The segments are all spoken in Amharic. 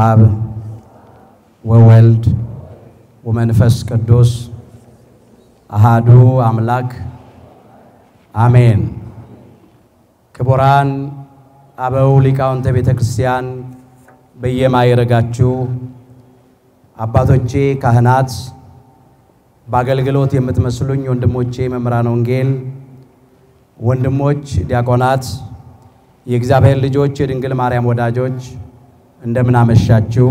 አብ ወወልድ ወመንፈስ ቅዱስ አሃዱ አምላክ አሜን። ክቡራን አበው ሊቃውንተ ቤተ ክርስቲያን በየማይረጋችሁ አባቶቼ ካህናት፣ በአገልግሎት የምትመስሉኝ ወንድሞቼ መምህራን ወንጌል፣ ወንድሞች ዲያቆናት፣ የእግዚአብሔር ልጆች፣ የድንግል ማርያም ወዳጆች እንደምን አመሻችሁ።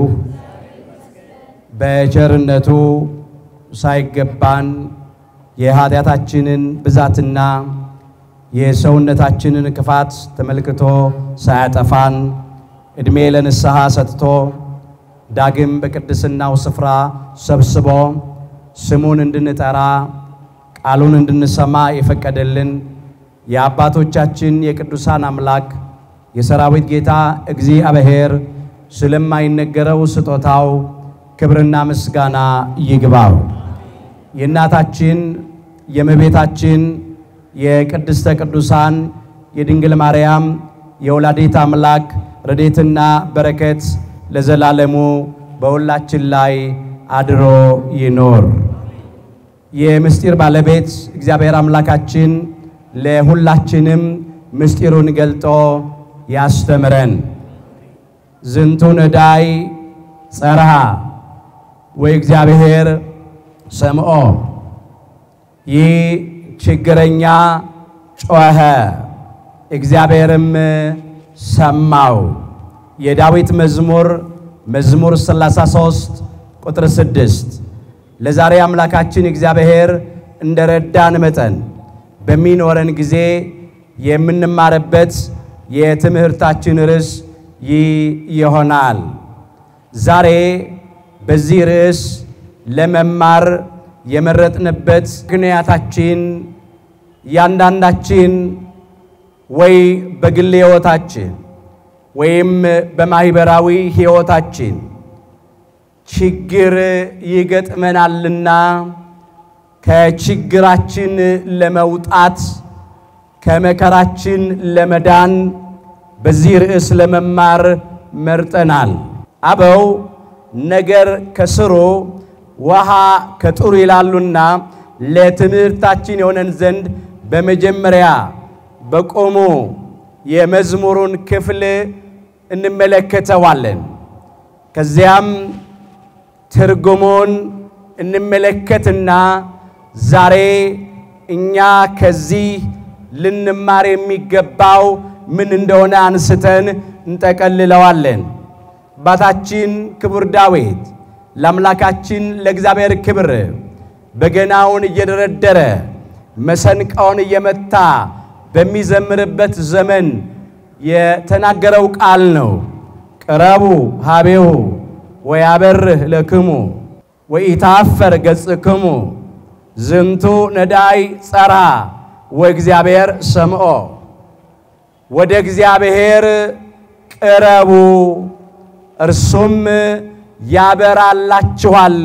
በቸርነቱ ሳይገባን የኃጢአታችንን ብዛትና የሰውነታችንን ክፋት ተመልክቶ ሳያጠፋን ዕድሜ ለንስሐ ሰጥቶ ዳግም በቅድስናው ስፍራ ሰብስቦ ስሙን እንድንጠራ ቃሉን እንድንሰማ የፈቀደልን የአባቶቻችን የቅዱሳን አምላክ የሰራዊት ጌታ እግዚአብሔር ስለማይነገረው ስጦታው ክብርና ምስጋና ይግባው። የእናታችን የእመቤታችን የቅድስተ ቅዱሳን የድንግል ማርያም የወላዲት አምላክ ረድኤትና በረከት ለዘላለሙ በሁላችን ላይ አድሮ ይኖር። የምስጢር ባለቤት እግዚአብሔር አምላካችን ለሁላችንም ምስጢሩን ገልጦ ያስተምረን። ዝንቱ ነዳይ ጸርሃ ወእግዚአብሔር ሰምዖ፣ ይህ ችግረኛ ጮኸ እግዚአብሔርም ሰማው። የዳዊት መዝሙር መዝሙር 33 ቁጥር 6። ለዛሬ አምላካችን እግዚአብሔር እንደረዳን መጠን በሚኖረን ጊዜ የምንማርበት የትምህርታችን ርዕስ ይህ ይሆናል። ዛሬ በዚህ ርዕስ ለመማር የመረጥንበት ምክንያታችን እያንዳንዳችን ወይ በግል ሕይወታችን ወይም በማህበራዊ ሕይወታችን ችግር ይገጥመናልና ከችግራችን ለመውጣት ከመከራችን ለመዳን በዚህ ርዕስ ለመማር መርጠናል። አበው ነገር ከስሩ ውሃ ከጥሩ ይላሉና ለትምህርታችን የሆነን ዘንድ በመጀመሪያ በቆሙ የመዝሙሩን ክፍል እንመለከተዋለን። ከዚያም ትርጉሙን እንመለከትና ዛሬ እኛ ከዚህ ልንማር የሚገባው ምን እንደሆነ አንስተን እንጠቀልለዋለን። አባታችን ክቡር ዳዊት ለአምላካችን ለእግዚአብሔር ክብር በገናውን እየደረደረ መሰንቃውን እየመታ በሚዘምርበት ዘመን የተናገረው ቃል ነው። ቅረቡ ሀቤሁ ወያበርህ ለክሙ ወኢታፈር ገጽክሙ ዝንቱ ነዳይ ጸራ ወእግዚአብሔር ሰምዖ። ወደ እግዚአብሔር ቅረቡ እርሱም ያበራላችኋል፣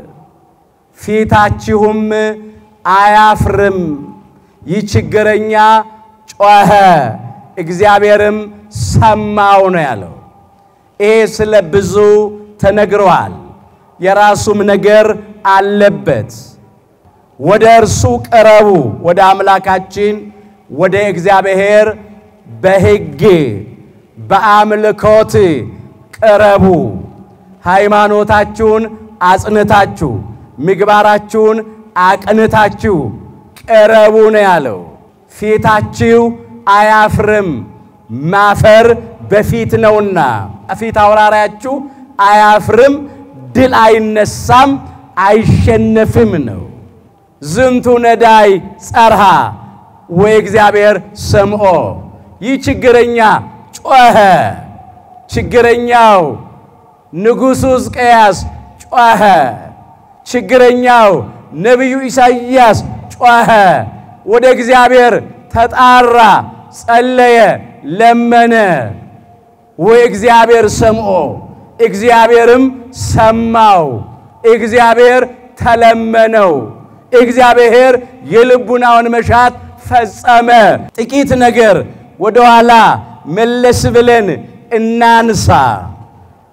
ፊታችሁም አያፍርም። ይህ ችግረኛ ጮኸ እግዚአብሔርም ሰማው ነው ያለው። ይሄ ስለ ብዙ ተነግረዋል። የራሱም ነገር አለበት። ወደ እርሱ ቅረቡ፣ ወደ አምላካችን ወደ እግዚአብሔር በሕግ በአምልኮት ቅረቡ። ሃይማኖታችሁን አጽንታችሁ ምግባራችሁን አቅንታችሁ ቅረቡ ነው ያለው። ፊታችሁ አያፍርም፣ ማፈር በፊት ነውና ፊት አውራሪያችሁ አያፍርም፣ ድል አይነሳም፣ አይሸነፍም ነው። ዝንቱ ነዳይ ጸርሃ ወእግዚአብሔር ሰምዖ። ይህ ችግረኛ ጮኸ። ችግረኛው ንጉሡ ሕዝቅያስ ጮኸ። ችግረኛው ነቢዩ ኢሳይያስ ጮኸ። ወደ እግዚአብሔር ተጣራ፣ ጸለየ፣ ለመነ። ወእግዚአብሔር ሰምዖ፣ እግዚአብሔርም ሰማው። እግዚአብሔር ተለመነው። እግዚአብሔር የልቡናውን መሻት ፈጸመ። ጥቂት ነገር ወደኋላ መለስ ብለን እናንሳ።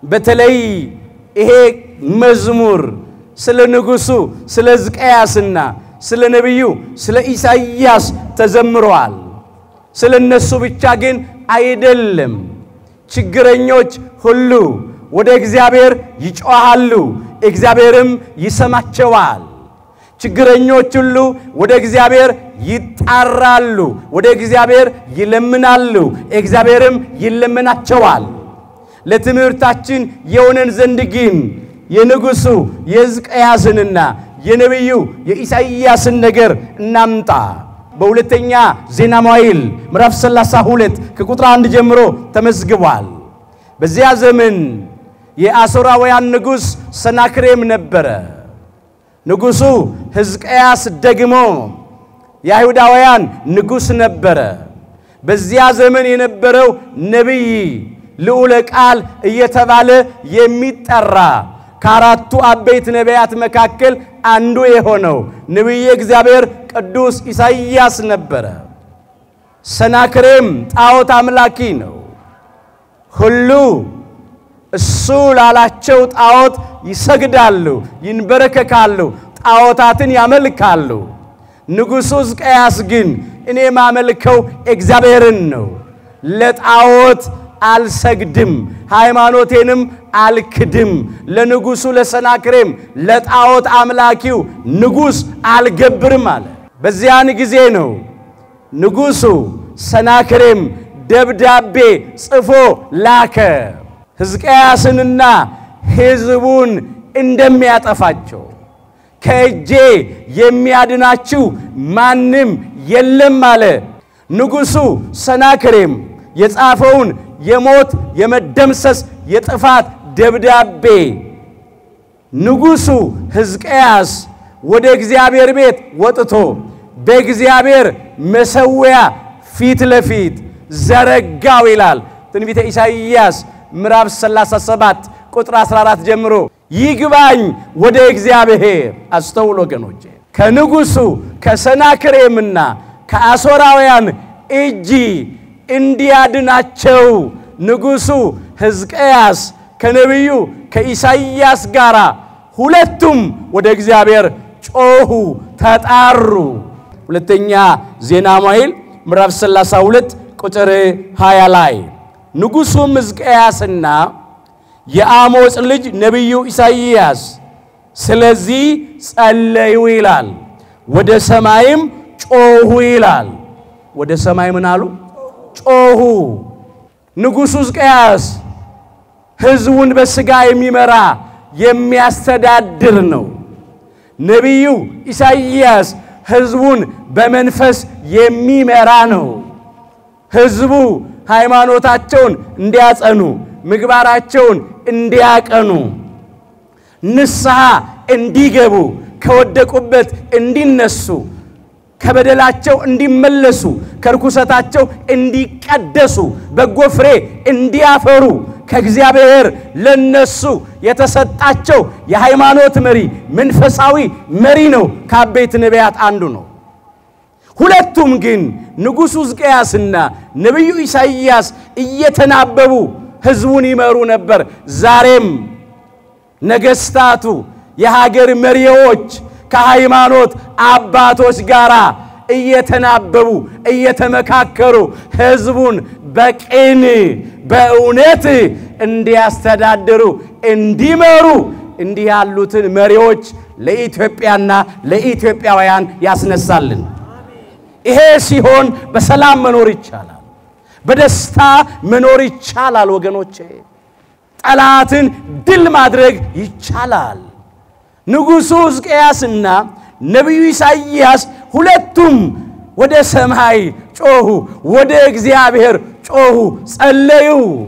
በተለይ ይሄ መዝሙር ስለ ንጉሡ ስለ ሕዝቅያስና ስለ ነቢዩ ስለ ኢሳይያስ ተዘምረዋል። ስለ እነሱ ብቻ ግን አይደለም። ችግረኞች ሁሉ ወደ እግዚአብሔር ይጮኻሉ፣ እግዚአብሔርም ይሰማቸዋል። ችግረኞች ሁሉ ወደ እግዚአብሔር ይጣራሉ፣ ወደ እግዚአብሔር ይለምናሉ፣ እግዚአብሔርም ይለምናቸዋል። ለትምህርታችን የሆነን ዘንድ ግን የንጉሡ የሕዝቅያስንና የነቢዩ የኢሳይያስን ነገር እናምጣ። በሁለተኛ ዜና መዋዕል ምዕራፍ 32 ከቁጥር አንድ ጀምሮ ተመዝግቧል። በዚያ ዘመን የአሦራውያን ንጉሥ ሰናክሬም ነበረ። ንጉሡ ሕዝቅያስ ደግሞ የአይሁዳውያን ንጉሥ ነበረ። በዚያ ዘመን የነበረው ነቢይ ልዑለ ቃል እየተባለ የሚጠራ ከአራቱ አበይት ነቢያት መካከል አንዱ የሆነው ነቢየ እግዚአብሔር ቅዱስ ኢሳይያስ ነበረ። ሰናክሬም ጣዖት አምላኪ ነው። ሁሉ እሱ ላላቸው ጣዖት ይሰግዳሉ፣ ይንበረከካሉ፣ ጣዖታትን ያመልካሉ። ንጉሡ ሕዝቅያስ ግን እኔ ማመልከው እግዚአብሔርን ነው፣ ለጣዖት አልሰግድም፣ ሃይማኖቴንም አልክድም፣ ለንጉሡ ለሰናክሬም ለጣዖት አምላኪው ንጉሥ አልገብርም አለ። በዚያን ጊዜ ነው ንጉሡ ሰናክሬም ደብዳቤ ጽፎ ላከ ሕዝቅያስንና ሕዝቡን እንደሚያጠፋቸው ከእጄ የሚያድናችሁ ማንም የለም አለ። ንጉሡ ሰናክሬም የጻፈውን የሞት የመደምሰስ የጥፋት ደብዳቤ ንጉሡ ሕዝቅያስ ወደ እግዚአብሔር ቤት ወጥቶ በእግዚአብሔር መሠዊያ ፊት ለፊት ዘረጋው ይላል ትንቢተ ኢሳይያስ ምዕራፍ 37 ቁጥር 14 ጀምሮ ይግባኝ ወደ እግዚአብሔር። አስተውል ወገኖቼ፣ ከንጉሡ ከሰናክሬምና ከአሦራውያን እጅ እንዲያድናቸው ንጉሡ ሕዝቅያስ ከነቢዩ ከኢሳይያስ ጋር ሁለቱም ወደ እግዚአብሔር ጮኹ፣ ተጣሩ። ሁለተኛ ዜና መዋዕል ምዕራፍ 32 ቁጥር 20 ላይ ንጉሡም ሕዝቅያስና የአሞጽ ልጅ ነቢዩ ኢሳይያስ ስለዚህ ጸለዩ ይላል። ወደ ሰማይም ጮኹ ይላል። ወደ ሰማይ ምን አሉ? ጮኹ። ንጉሡ ሕዝቅያስ ሕዝቡን በሥጋ የሚመራ የሚያስተዳድር ነው። ነቢዩ ኢሳይያስ ሕዝቡን በመንፈስ የሚመራ ነው። ሕዝቡ ሃይማኖታቸውን እንዲያጸኑ፣ ምግባራቸውን እንዲያቀኑ፣ ንስሐ እንዲገቡ፣ ከወደቁበት እንዲነሱ፣ ከበደላቸው እንዲመለሱ፣ ከርኩሰታቸው እንዲቀደሱ፣ በጎ ፍሬ እንዲያፈሩ ከእግዚአብሔር ለነሱ የተሰጣቸው የሃይማኖት መሪ መንፈሳዊ መሪ ነው። ከአበይት ነቢያት አንዱ ነው። ሁለቱም ግን ንጉሡ ሕዝቅያስና ነቢዩ ኢሳይያስ እየተናበቡ ሕዝቡን ይመሩ ነበር። ዛሬም ነገሥታቱ፣ የሀገር መሪዎች ከሃይማኖት አባቶች ጋር እየተናበቡ እየተመካከሩ ሕዝቡን በቅን በእውነት እንዲያስተዳድሩ እንዲመሩ እንዲህ ያሉትን መሪዎች ለኢትዮጵያና ለኢትዮጵያውያን ያስነሳልን። ይሄ ሲሆን በሰላም መኖር ይቻላል፣ በደስታ መኖር ይቻላል። ወገኖቼ ጠላትን ድል ማድረግ ይቻላል። ንጉሡ ሕዝቅያስና ነቢዩ ኢሳይያስ ሁለቱም ወደ ሰማይ ጮኹ፣ ወደ እግዚአብሔር ጮኹ፣ ጸለዩ።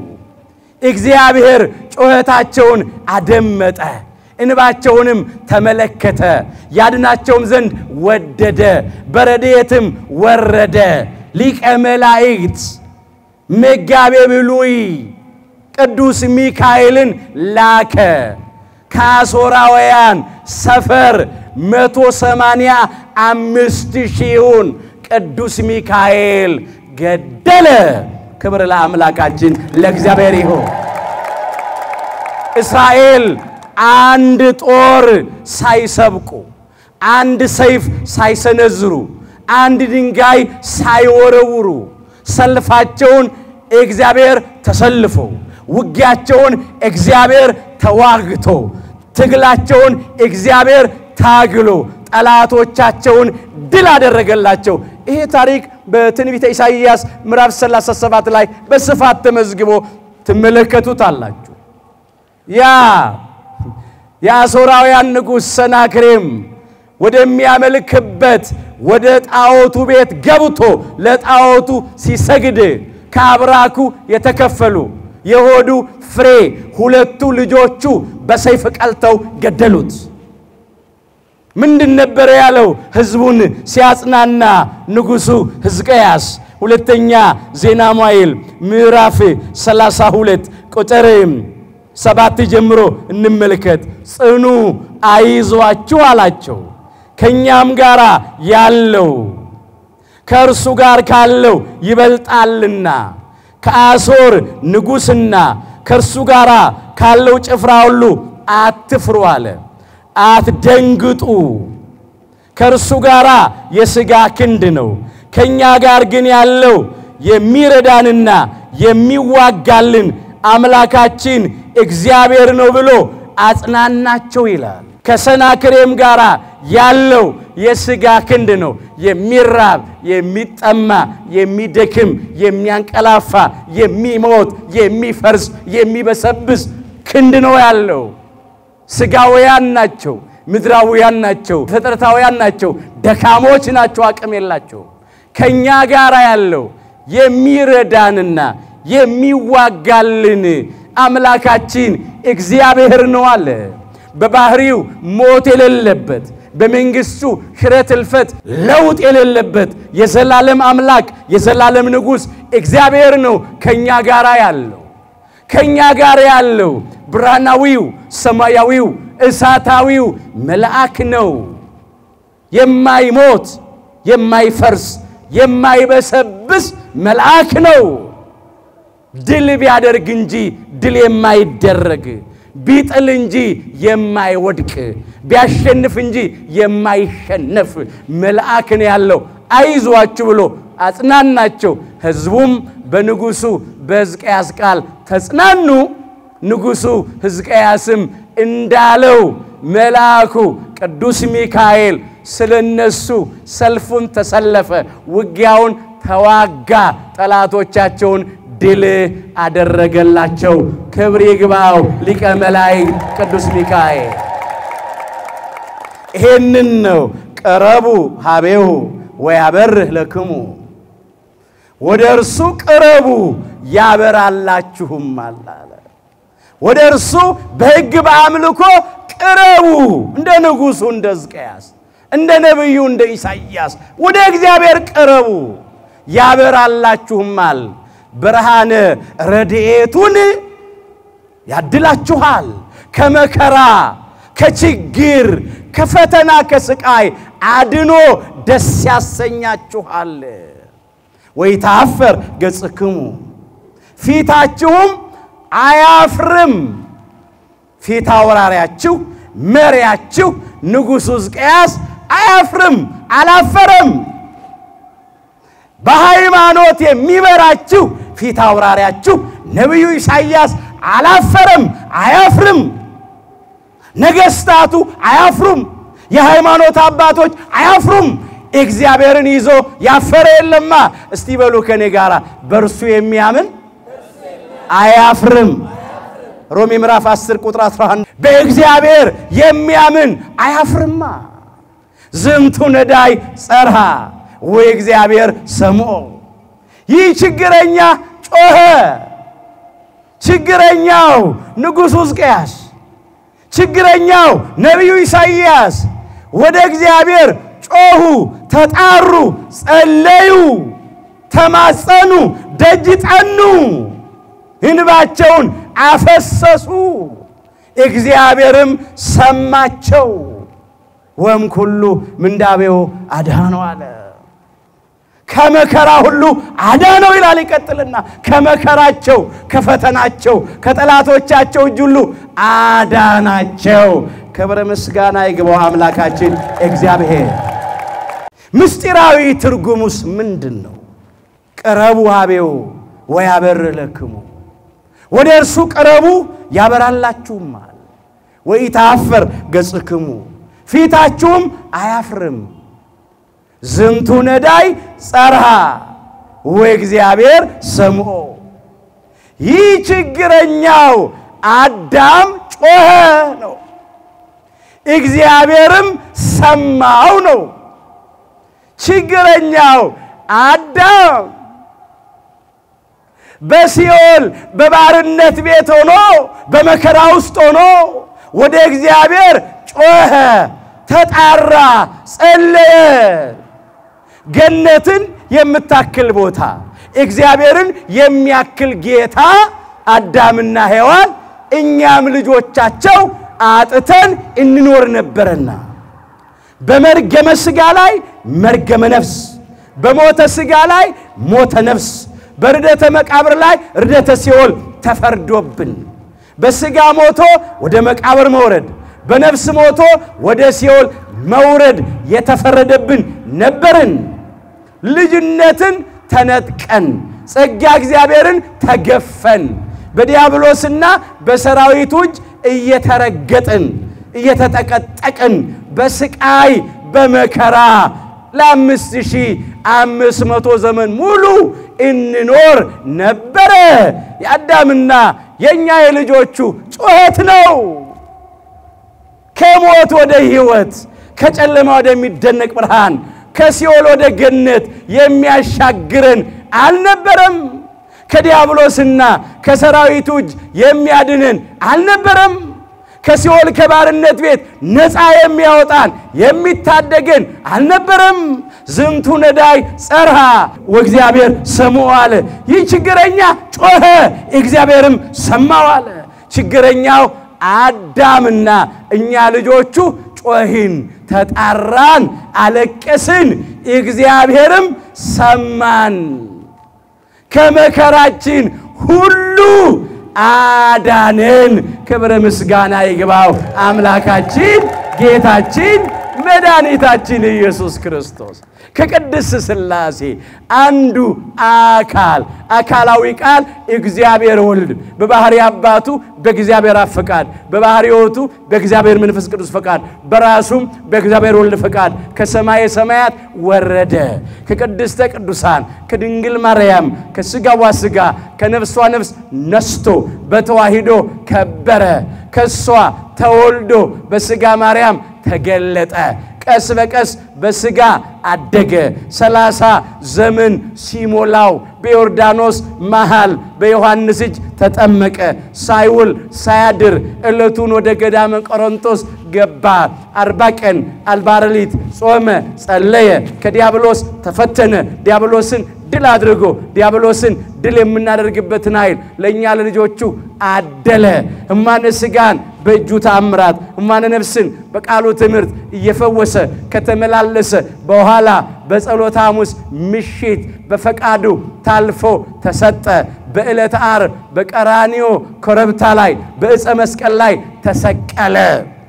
እግዚአብሔር ጩኸታቸውን አደመጠ፣ እንባቸውንም ተመለከተ፣ ያድናቸውም ዘንድ ወደደ፣ በረድኤትም ወረደ። ሊቀ መላእክት መጋቤ ብሉይ ቅዱስ ሚካኤልን ላከ። ከአሦራውያን ሰፈር መቶ ሰማንያ አምስት ሺውን ቅዱስ ሚካኤል ገደለ። ክብር ለአምላካችን ለእግዚአብሔር ይሁን። እስራኤል አንድ ጦር ሳይሰብቁ አንድ ሰይፍ ሳይሰነዝሩ አንድ ድንጋይ ሳይወረውሩ ሰልፋቸውን እግዚአብሔር ተሰልፎ ውጊያቸውን እግዚአብሔር ተዋግቶ ትግላቸውን እግዚአብሔር ታግሎ ጠላቶቻቸውን ድል አደረገላቸው። ይሄ ታሪክ በትንቢተ ኢሳይያስ ምዕራፍ 37 ላይ በስፋት ተመዝግቦ ትመለከቱታላችሁ። ያ የአሦራውያን ንጉሥ ሰናክሬም ወደሚያመልክበት ወደ ጣዖቱ ቤት ገብቶ ለጣዖቱ ሲሰግድ ከአብራኩ የተከፈሉ የሆዱ ፍሬ ሁለቱ ልጆቹ በሰይፍ ቀልተው ገደሉት። ምንድን ነበረ ያለው? ሕዝቡን ሲያጽናና ንጉሡ ሕዝቅያስ ሁለተኛ ዜና መዋዕል ምዕራፍ 32 ቁጥር ሰባት ጀምሮ እንመልከት። ጽኑ አይዟችሁ አላቸው። ከእኛም ጋር ያለው ከእርሱ ጋር ካለው ይበልጣልና ከአሦር ንጉሥና ከእርሱ ጋር ካለው ጭፍራ ሁሉ አትፍሩ አለ። አትደንግጡ። ከእርሱ ጋር የሥጋ ክንድ ነው፣ ከእኛ ጋር ግን ያለው የሚረዳንና የሚዋጋልን አምላካችን እግዚአብሔር ነው ብሎ አጽናናቸው ይላል። ከሰናክሬም ጋር ያለው የሥጋ ክንድ ነው። የሚራብ የሚጠማ፣ የሚደክም፣ የሚያንቀላፋ፣ የሚሞት፣ የሚፈርስ፣ የሚበሰብስ ክንድ ነው ያለው። ሥጋውያን ናቸው፣ ምድራውያን ናቸው፣ ፍጥረታውያን ናቸው፣ ደካሞች ናቸው፣ አቅም የላቸው። ከእኛ ጋር ያለው የሚረዳንና የሚዋጋልን አምላካችን እግዚአብሔር ነው አለ። በባህሪው ሞት የሌለበት በመንግሥቱ ሽረት እልፈት ለውጥ የሌለበት የዘላለም አምላክ የዘላለም ንጉሥ እግዚአብሔር ነው ከእኛ ጋር ያለው ከእኛ ጋር ያለው ብርሃናዊው ሰማያዊው እሳታዊው መልአክ ነው። የማይሞት የማይፈርስ የማይበሰብስ መልአክ ነው። ድል ቢያደርግ እንጂ ድል የማይደረግ ቢጥል እንጂ የማይወድቅ ቢያሸንፍ እንጂ የማይሸነፍ መልአክ ነው ያለው። አይዟችሁ ብሎ አጽናናቸው። ሕዝቡም በንጉሡ በሕዝቅያስ ቃል ተጽናኑ። ንጉሡ ሕዝቅያስም እንዳለው መልአኩ ቅዱስ ሚካኤል ስለ እነሱ ሰልፉን ተሰለፈ፣ ውጊያውን ተዋጋ፣ ጠላቶቻቸውን ድል አደረገላቸው። ክብር ይግባው ሊቀ መላእክት ቅዱስ ሚካኤል። ይሄንን ነው ቅረቡ ሀቤሁ ወያበርህ ለክሙ፣ ወደ እርሱ ቅረቡ ያበራላችሁማል አለ። ወደ እርሱ በሕግ በአምልኮ ቅረቡ። እንደ ንጉሡ እንደ ሕዝቅያስ እንደ ነቢዩ እንደ ኢሳይያስ ወደ እግዚአብሔር ቅረቡ ያበራላችሁማል ብርሃነ ረድኤቱን ያድላችኋል። ከመከራ ከችግር ከፈተና ከስቃይ አድኖ ደስ ያሰኛችኋል። ወይታፈር ገጽክሙ ፊታችሁም አያፍርም። ፊት አውራሪያችሁ መሪያችሁ ንጉሡ ሕዝቅያስ አያፍርም፣ አላፈረም። በሃይማኖት የሚመራችሁ ፊት አውራሪያችሁ ነቢዩ ኢሳይያስ አላፈረም፣ አያፍርም። ነገሥታቱ አያፍሩም። የሃይማኖት አባቶች አያፍሩም። እግዚአብሔርን ይዞ ያፈረ የለማ። እስቲ በሉ ከኔ ጋር በእርሱ የሚያምን አያፍርም። ሮሜ ምዕራፍ 10 ቁጥር 11 በእግዚአብሔር የሚያምን አያፍርማ። ዝንቱ ነዳይ ጸርሃ ወይ እግዚአብሔር ሰምዖ። ይህ ችግረኛ ጮኸ። ችግረኛው ንጉሡ ሕዝቅያስ፣ ችግረኛው ነቢዩ ኢሳይያስ ወደ እግዚአብሔር ጮኹ፣ ተጣሩ፣ ጸለዩ፣ ተማጸኑ፣ ደጅ ጠኑ፣ እንባቸውን አፈሰሱ። እግዚአብሔርም ሰማቸው። ወም ኩሉ ምንዳቤው አድኃኖ አለ። ከመከራ ሁሉ አዳነው ይላል። ይቀጥልና ከመከራቸው፣ ከፈተናቸው፣ ከጠላቶቻቸው እጅ ሁሉ አዳናቸው። ክብረ ምስጋና ይግባው አምላካችን እግዚአብሔር። ምስጢራዊ ትርጉሙስ ምንድን ነው? ቅረቡ ሀቤው ወያበር ለክሙ፣ ወደ እርሱ ቅረቡ ያበራላችሁማል። ወኢታፈር ገጽክሙ፣ ፊታችሁም አያፍርም። ዝንቱ ነዳይ ጸርሃ ወእግዚአብሔር ሰምዖ፣ ይህ ችግረኛው አዳም ጮኸ ነው፣ እግዚአብሔርም ሰማው ነው። ችግረኛው አዳም በሲኦል በባርነት ቤት ሆኖ በመከራ ውስጥ ሆኖ ወደ እግዚአብሔር ጮኸ፣ ተጣራ፣ ጸለየ። ገነትን የምታክል ቦታ እግዚአብሔርን የሚያክል ጌታ አዳምና ሔዋን እኛም ልጆቻቸው አጥተን እንኖር ነበረና በመርገመ ሥጋ ላይ መርገመ ነፍስ፣ በሞተ ሥጋ ላይ ሞተ ነፍስ፣ በርደተ መቃብር ላይ ርደተ ሲኦል ተፈርዶብን በሥጋ ሞቶ ወደ መቃብር መውረድ፣ በነፍስ ሞቶ ወደ ሲኦል መውረድ የተፈረደብን ነበርን። ልጅነትን ተነጥቀን ጸጋ እግዚአብሔርን ተገፈን በዲያብሎስና በሰራዊቱ እጅ እየተረገጥን እየተጠቀጠቅን በስቃይ በመከራ ለአምስት ሺህ አምስት መቶ ዘመን ሙሉ እንኖር ነበረ። የአዳምና የእኛ የልጆቹ ጩኸት ነው። ከሞት ወደ ሕይወት፣ ከጨለማ ወደሚደነቅ ብርሃን፣ ከሲኦል ወደ ገነት የሚያሻግረን አልነበረም። ከዲያብሎስና ከሰራዊቱ እጅ የሚያድንን አልነበረም። ከሲኦል ከባርነት ቤት ነፃ የሚያወጣን የሚታደገን አልነበረም። ዝንቱ ነዳይ ጸርሃ ወእግዚአብሔር ሰምዖ አለ። ይህ ችግረኛ ጮኸ፣ እግዚአብሔርም ሰማው አለ። ችግረኛው አዳምና እኛ ልጆቹ ጮህን፣ ተጣራን፣ አለቀስን፣ እግዚአብሔርም ሰማን። ከመከራችን ሁሉ አዳነን። ክብረ ምስጋና ይግባው አምላካችን ጌታችን መድኃኒታችን ኢየሱስ ክርስቶስ ከቅድስት ሥላሴ አንዱ አካል አካላዊ ቃል እግዚአብሔር ወልድ በባሕሪ አባቱ በእግዚአብሔር አብ ፈቃድ በባሕሪ ሕይወቱ በእግዚአብሔር መንፈስ ቅዱስ ፈቃድ በራሱም በእግዚአብሔር ወልድ ፈቃድ ከሰማየ ሰማያት ወረደ። ከቅድስተ ቅዱሳን ከድንግል ማርያም ከሥጋዋ ሥጋ ከነፍሷ ነፍስ ነስቶ በተዋሂዶ ከበረ። ከሷ ተወልዶ በሥጋ ማርያም ተገለጠ። ቀስ በቀስ በሥጋ አደገ። ሰላሳ ዘመን ሲሞላው በዮርዳኖስ መሃል በዮሐንስ እጅ ተጠመቀ። ሳይውል ሳያድር ዕለቱን ወደ ገዳመ ቆሮንቶስ ገባ። አርባ ቀን አርባ ሌሊት ጾመ፣ ጸለየ። ከዲያብሎስ ተፈተነ። ዲያብሎስን ድል አድርጎ ዲያብሎስን ድል የምናደርግበትን ኃይል ለእኛ ለልጆቹ አደለ። እማነ ሥጋን በእጁ ታምራት እማነ ነፍስን በቃሉ ትምህርት እየፈወሰ ከተመላለሰ በኋላ በጸሎተ ሐሙስ ምሽት በፈቃዱ ታልፎ ተሰጠ። በዕለተ ዓርብ በቀራንዮ ኮረብታ ላይ በዕፀ መስቀል ላይ ተሰቀለ።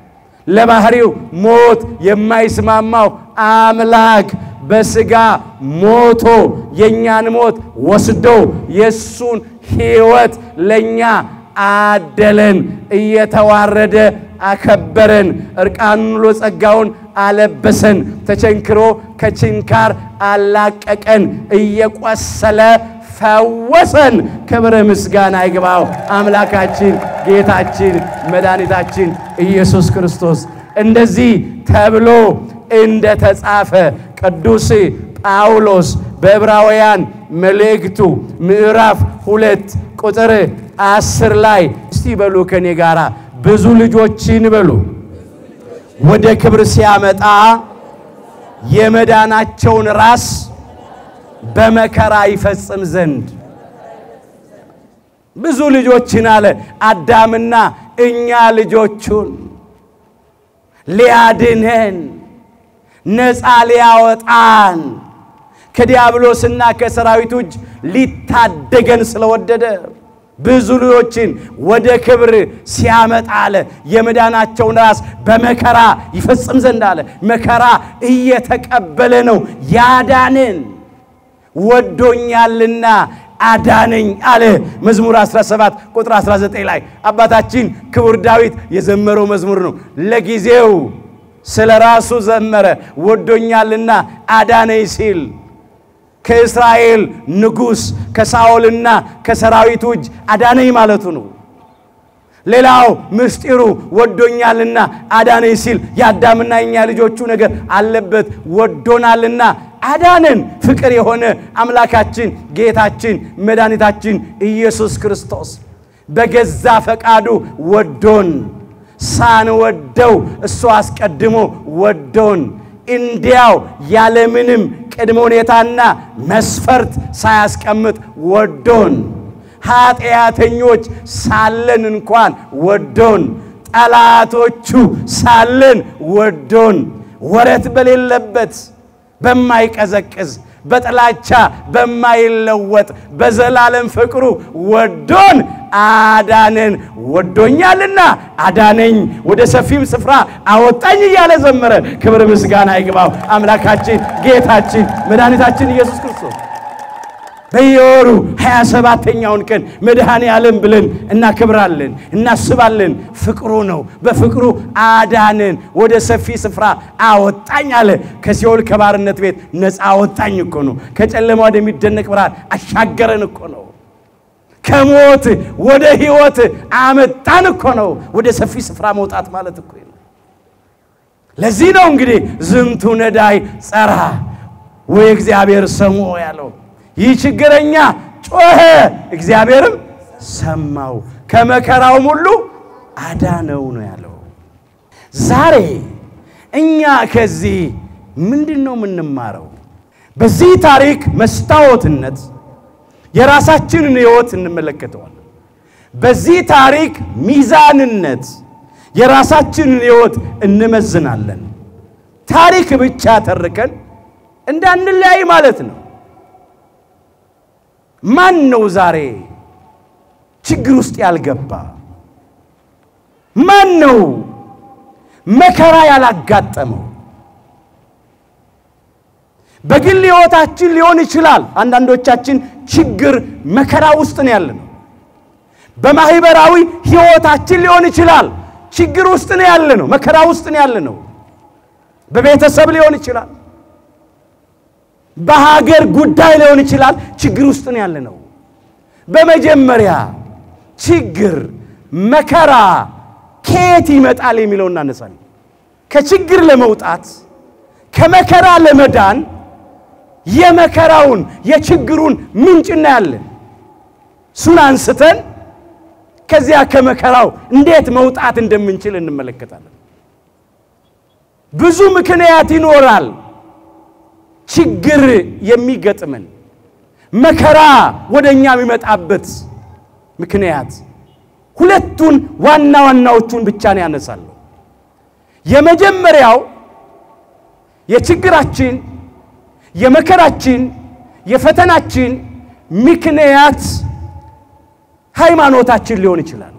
ለባህሪው ሞት የማይስማማው አምላክ በሥጋ ሞቶ የእኛን ሞት ወስዶ የእሱን ሕይወት ለእኛ አደለን። እየተዋረደ አከበረን። እርቃኑን ውሎ ጸጋውን አለበሰን። ተቸንክሮ ከችንካር አላቀቀን። እየቆሰለ ፈወሰን። ክብረ ምስጋና ይግባው አምላካችን ጌታችን መድኃኒታችን ኢየሱስ ክርስቶስ። እንደዚህ ተብሎ እንደ ተጻፈ ቅዱስ ጳውሎስ በዕብራውያን መልእክቱ ምዕራፍ ሁለት ቁጥር አስር ላይ እስቲ በሉ ከኔ ጋር ብዙ ልጆችን በሉ ወደ ክብር ሲያመጣ የመዳናቸውን ራስ በመከራ ይፈጽም ዘንድ ብዙ ልጆችን አለ አዳምና እኛ ልጆቹን ሊያድነን ነፃ ሊያወጣን ከዲያብሎስና ከሰራዊቱ እጅ ሊታደገን ስለወደደ ብዙ ልጆችን ወደ ክብር ሲያመጣ አለ የመዳናቸውን ራስ በመከራ ይፈጽም ዘንድ አለ። መከራ እየተቀበለ ነው ያዳንን ወዶኛልና አዳነኝ አለ። መዝሙር 17 ቁጥር 19 ላይ አባታችን ክቡር ዳዊት የዘመረው መዝሙር ነው። ለጊዜው ስለ ራሱ ዘመረ። ወዶኛልና አዳነኝ ሲል ከእስራኤል ንጉሥ ከሳኦልና ከሰራዊቱ እጅ አዳነኝ ማለቱ ነው። ሌላው ምስጢሩ ወዶኛልና አዳነኝ ሲል የአዳምና የኛ ልጆቹ ነገር አለበት። ወዶናልና አዳነን። ፍቅር የሆነ አምላካችን ጌታችን መድኃኒታችን ኢየሱስ ክርስቶስ በገዛ ፈቃዱ ወዶን ሳንወደው እሱ አስቀድሞ ወዶን እንዲያው ያለምንም ቅድመ ሁኔታና መስፈርት ሳያስቀምጥ ወዶን ኃጢአተኞች ሳለን እንኳን ወዶን ጠላቶቹ ሳለን ወዶን ወረት በሌለበት በማይቀዘቅዝ በጥላቻ በማይለወጥ በዘላለም ፍቅሩ ወዶን አዳነን። ወዶኛልና አዳነኝ፣ ወደ ሰፊም ስፍራ አወጣኝ እያለ ዘመረ። ክብር ምስጋና ይግባው አምላካችን ጌታችን መድኃኒታችን ኢየሱስ ክርስቶስ። በየወሩ ሃያ ሰባተኛውን ቀን መድኃኔ ዓለም ብለን እናከብራለን፣ እናስባለን። ፍቅሩ ነው። በፍቅሩ አዳነን፣ ወደ ሰፊ ስፍራ አወጣኝ አለ። ከሲኦል ከባርነት ቤት ነፃ አወጣኝ እኮ ነው። ከጨለማ ወደሚደነቅ ብርሃን አሻገረን እኮ ነው። ከሞት ወደ ሕይወት አመጣን እኮ ነው። ወደ ሰፊ ስፍራ መውጣት ማለት እኮ ነው። ለዚህ ነው እንግዲህ ዝንቱ ነዳይ ጸራ ወይ እግዚአብሔር ሰሞ ያለው ይህ ችግረኛ ጮኸ፣ እግዚአብሔርም ሰማው፣ ከመከራውም ሁሉ አዳነው ነው ያለው። ዛሬ እኛ ከዚህ ምንድን ነው የምንማረው? በዚህ ታሪክ መስታወትነት የራሳችንን ሕይወት እንመለከተዋለን። በዚህ ታሪክ ሚዛንነት የራሳችንን ሕይወት እንመዝናለን። ታሪክ ብቻ ተርከን እንዳንለያይ ማለት ነው። ማን ነው ዛሬ ችግር ውስጥ ያልገባ? ማን ነው መከራ ያላጋጠመው? በግል ሕይወታችን ሊሆን ይችላል። አንዳንዶቻችን ችግር መከራ ውስጥ ነው ያለነው። በማህበራዊ ሕይወታችን ሊሆን ይችላል። ችግር ውስጥ ነው ያለነው፣ መከራ ውስጥ ነው ያለነው። በቤተሰብ ሊሆን ይችላል። በሀገር ጉዳይ ሊሆን ይችላል። ችግር ውስጥ ነው ያለነው። በመጀመሪያ ችግር መከራ ከየት ይመጣል የሚለውን እናነሳለን። ከችግር ለመውጣት ከመከራ ለመዳን የመከራውን የችግሩን ምንጭ እናያለን። እሱን አንስተን ከዚያ ከመከራው እንዴት መውጣት እንደምንችል እንመለከታለን። ብዙ ምክንያት ይኖራል ችግር የሚገጥመን መከራ ወደ እኛ የሚመጣበት ምክንያት ሁለቱን ዋና ዋናዎቹን ብቻ ነው ያነሳለሁ። የመጀመሪያው የችግራችን የመከራችን የፈተናችን ምክንያት ሃይማኖታችን ሊሆን ይችላል።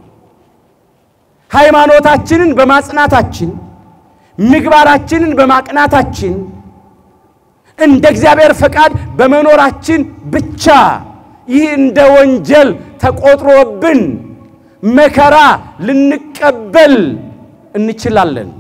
ሃይማኖታችንን በማጽናታችን ምግባራችንን በማቅናታችን እንደ እግዚአብሔር ፈቃድ በመኖራችን ብቻ ይህ እንደ ወንጀል ተቆጥሮብን መከራ ልንቀበል እንችላለን።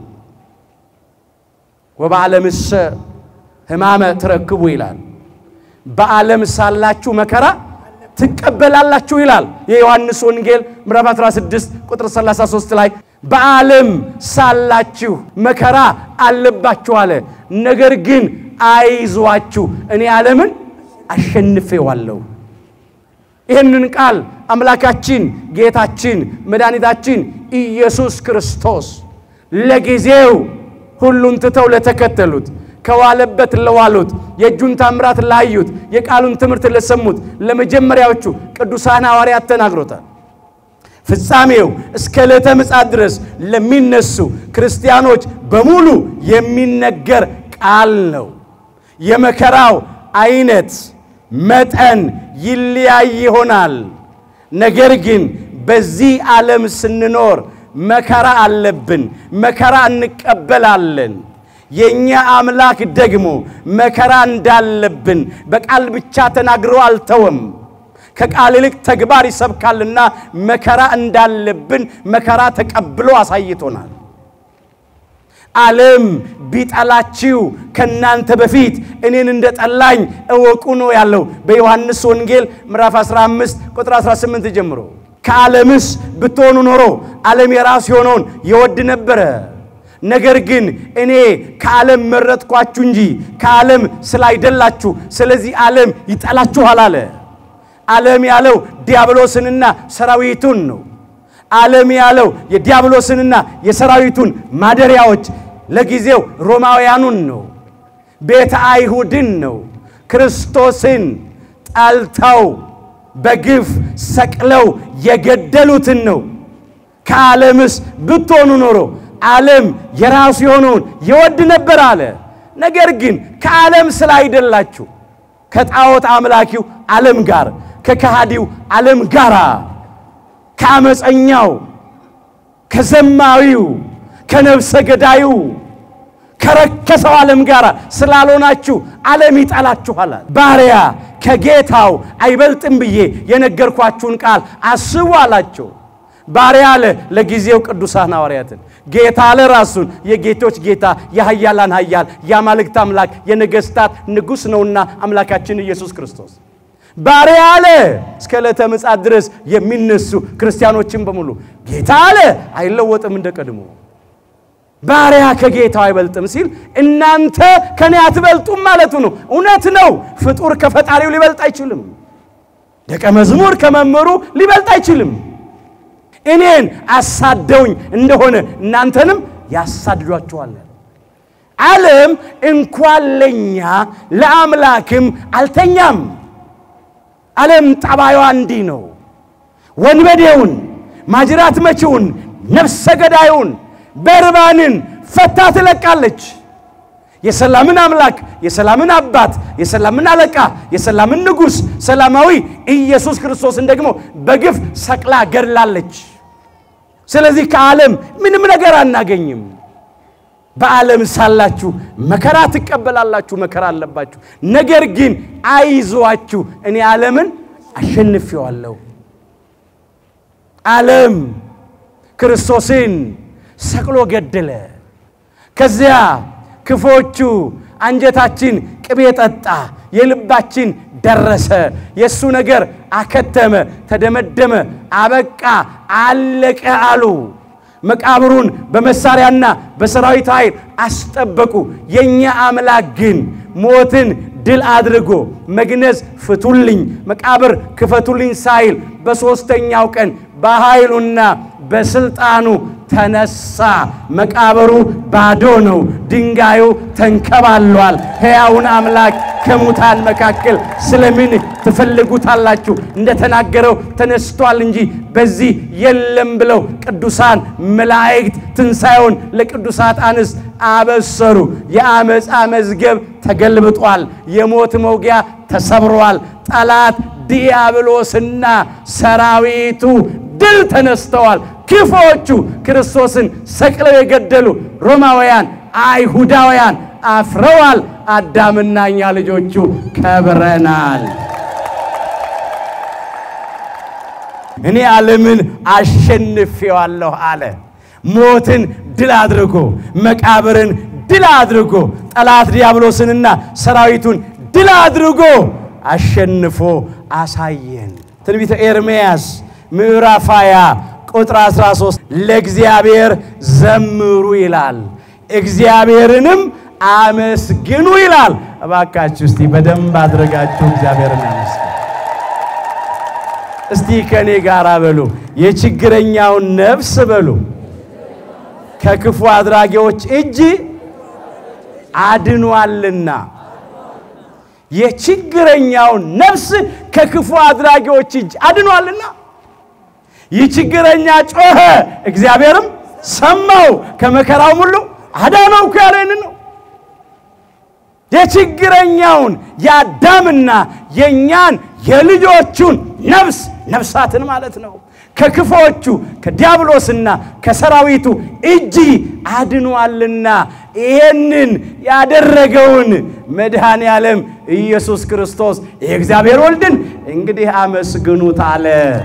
ወበዓለምሰ ሕማመ ትረክቡ ይላል። በዓለም ሳላችሁ መከራ ትቀበላላችሁ ይላል። የዮሐንስ ወንጌል ምዕራፍ 16 ቁጥር 33 ላይ በዓለም ሳላችሁ መከራ አለባችሁ አለ። ነገር ግን አይዟችሁ እኔ ዓለምን አሸንፌዋለሁ። ይህንን ቃል አምላካችን ጌታችን መድኃኒታችን ኢየሱስ ክርስቶስ ለጊዜው ሁሉን ትተው ለተከተሉት ከዋለበት ለዋሉት የእጁን ታምራት ላዩት የቃሉን ትምህርት ለሰሙት ለመጀመሪያዎቹ ቅዱሳን ሐዋርያት ተናግሮታል። ፍጻሜው እስከ ዕለተ ምጽአት ድረስ ለሚነሱ ክርስቲያኖች በሙሉ የሚነገር ቃል ነው። የመከራው አይነት መጠን ይለያይ ይሆናል። ነገር ግን በዚህ ዓለም ስንኖር መከራ አለብን፣ መከራ እንቀበላለን። የእኛ አምላክ ደግሞ መከራ እንዳለብን በቃል ብቻ ተናግሮ አልተወም። ከቃል ይልቅ ተግባር ይሰብካልና መከራ እንዳለብን መከራ ተቀብሎ አሳይቶናል። ዓለም ቢጠላችሁ ከናንተ በፊት እኔን እንደ ጠላኝ እወቁ ነው ያለው በዮሐንስ ወንጌል ምዕራፍ 15 ቁጥር 18 ጀምሮ። ከዓለምስ ብትሆኑ ኖሮ ዓለም የራሱ የሆነውን ይወድ ነበረ። ነገር ግን እኔ ከዓለም መረጥኳችሁ እንጂ ከዓለም ስላይደላችሁ፣ ስለዚህ ዓለም ይጠላችኋል አለ። ዓለም ያለው ዲያብሎስንና ሰራዊቱን ነው። ዓለም ያለው የዲያብሎስንና የሰራዊቱን ማደሪያዎች ለጊዜው ሮማውያኑን ነው። ቤተ አይሁድን ነው። ክርስቶስን ጠልተው በግፍ ሰቅለው የገደሉትን ነው። ከዓለምስ ብትሆኑ ኖሮ ዓለም የራሱ የሆነውን ይወድ ነበር አለ። ነገር ግን ከዓለም ስላይደላችሁ ከጣዖት አምላኪው ዓለም ጋር ከከሃዲው ዓለም ጋር ከአመፀኛው ከዘማዊው ከነፍሰ ገዳዩ ከረከሰው ዓለም ጋር ስላልሆናችሁ ዓለም ይጠላችኋል። ባሪያ ከጌታው አይበልጥም ብዬ የነገርኳችሁን ቃል አስቡ አላቸው። ባሪያ አለ ለጊዜው ቅዱሳን ሐዋርያትን፣ ጌታ አለ ራሱን የጌቶች ጌታ የኃያላን ኃያል የአማልክት አምላክ የነገሥታት ንጉሥ ነውና አምላካችን ኢየሱስ ክርስቶስ ባሪያ አለ እስከ ዕለተ ምጽአት ድረስ የሚነሱ ክርስቲያኖችን በሙሉ ጌታ አለ አይለወጥም እንደ ቀድሞ። ባሪያ ከጌታው አይበልጥም ሲል እናንተ ከኔ አትበልጡም ማለቱ ነው። እውነት ነው። ፍጡር ከፈጣሪው ሊበልጥ አይችልም። ደቀ መዝሙር ከመምህሩ ሊበልጥ አይችልም። እኔን አሳደውኝ እንደሆነ እናንተንም ያሳድዷችኋል። ዓለም እንኳን ለኛ ለአምላክም አልተኛም። ዓለም ጠባዩዋ እንዲህ ነው። ወንበዴውን፣ ማጅራት መቺውን፣ ነፍሰ ገዳዩን፣ በርባንን ፈታ ትለቃለች። የሰላምን አምላክ የሰላምን አባት የሰላምን አለቃ የሰላምን ንጉሥ ሰላማዊ ኢየሱስ ክርስቶስን ደግሞ በግፍ ሰቅላ ገድላለች። ስለዚህ ከዓለም ምንም ነገር አናገኝም። በዓለም ሳላችሁ መከራ ትቀበላላችሁ፣ መከራ አለባችሁ። ነገር ግን አይዟችሁ፣ እኔ ዓለምን አሸንፌዋለሁ። ዓለም ክርስቶስን ሰቅሎ ገደለ። ከዚያ ክፎቹ አንጀታችን ቅቤ ጠጣ፣ የልባችን ደረሰ። የእሱ ነገር አከተመ፣ ተደመደመ፣ አበቃ፣ አለቀ አሉ። መቃብሩን በመሳሪያና በሰራዊት ኃይል አስጠበቁ። የእኛ አምላክ ግን ሞትን ድል አድርጎ መግነዝ ፍቱልኝ፣ መቃብር ክፈቱልኝ ሳይል በሦስተኛው ቀን በኃይሉና በስልጣኑ ተነሳ። መቃብሩ ባዶ ነው፣ ድንጋዩ ተንከባሏል። ሕያውን አምላክ ከሙታን መካከል ስለምን ትፈልጉታላችሁ? እንደተናገረው ተነስቷል እንጂ በዚህ የለም ብለው ቅዱሳን መላእክት ትንሣኤውን ለቅዱሳት አንስት አበሰሩ። የአመፃ መዝገብ ተገልብጧል። የሞት መውጊያ ተሰብሯል። ጠላት ዲያብሎስና ሰራዊቱ ድል ተነስተዋል። ክፎቹ ክርስቶስን ሰቅለው የገደሉ ሮማውያን፣ አይሁዳውያን አፍረዋል። አዳምና እኛ ልጆቹ ከብረናል። እኔ ዓለምን አሸንፌዋለሁ አለ። ሞትን ድል አድርጎ መቃብርን ድል አድርጎ ጠላት ዲያብሎስንና ሰራዊቱን ድል አድርጎ አሸንፎ አሳየን። ትንቢተ ኤርምያስ ምዕራፍ 20 ቁጥር 13 ለእግዚአብሔር ዘምሩ ይላል፣ እግዚአብሔርንም አመስግኑ ይላል። እባካችሁ እስቲ በደንብ አድርጋችሁ እግዚአብሔርን አመስግኑ። እስቲ ከእኔ ጋር በሉ የችግረኛውን ነፍስ በሉ ከክፉ አድራጊዎች እጅ አድኗልና። የችግረኛውን ነፍስ ከክፉ አድራጊዎች እጅ አድኗልና። ይህ ችግረኛ ጮኸ፣ እግዚአብሔርም ሰማው፣ ከመከራው ሁሉ አዳነው እኮ ያለን ነው። የችግረኛውን የአዳምና የእኛን የልጆቹን ነፍስ ነፍሳትን ማለት ነው ከክፎቹ ከዲያብሎስና ከሰራዊቱ እጅ አድኗልና ይህንን ያደረገውን መድኃኔ ዓለም ኢየሱስ ክርስቶስ የእግዚአብሔር ወልድን እንግዲህ አመስግኑት አለ።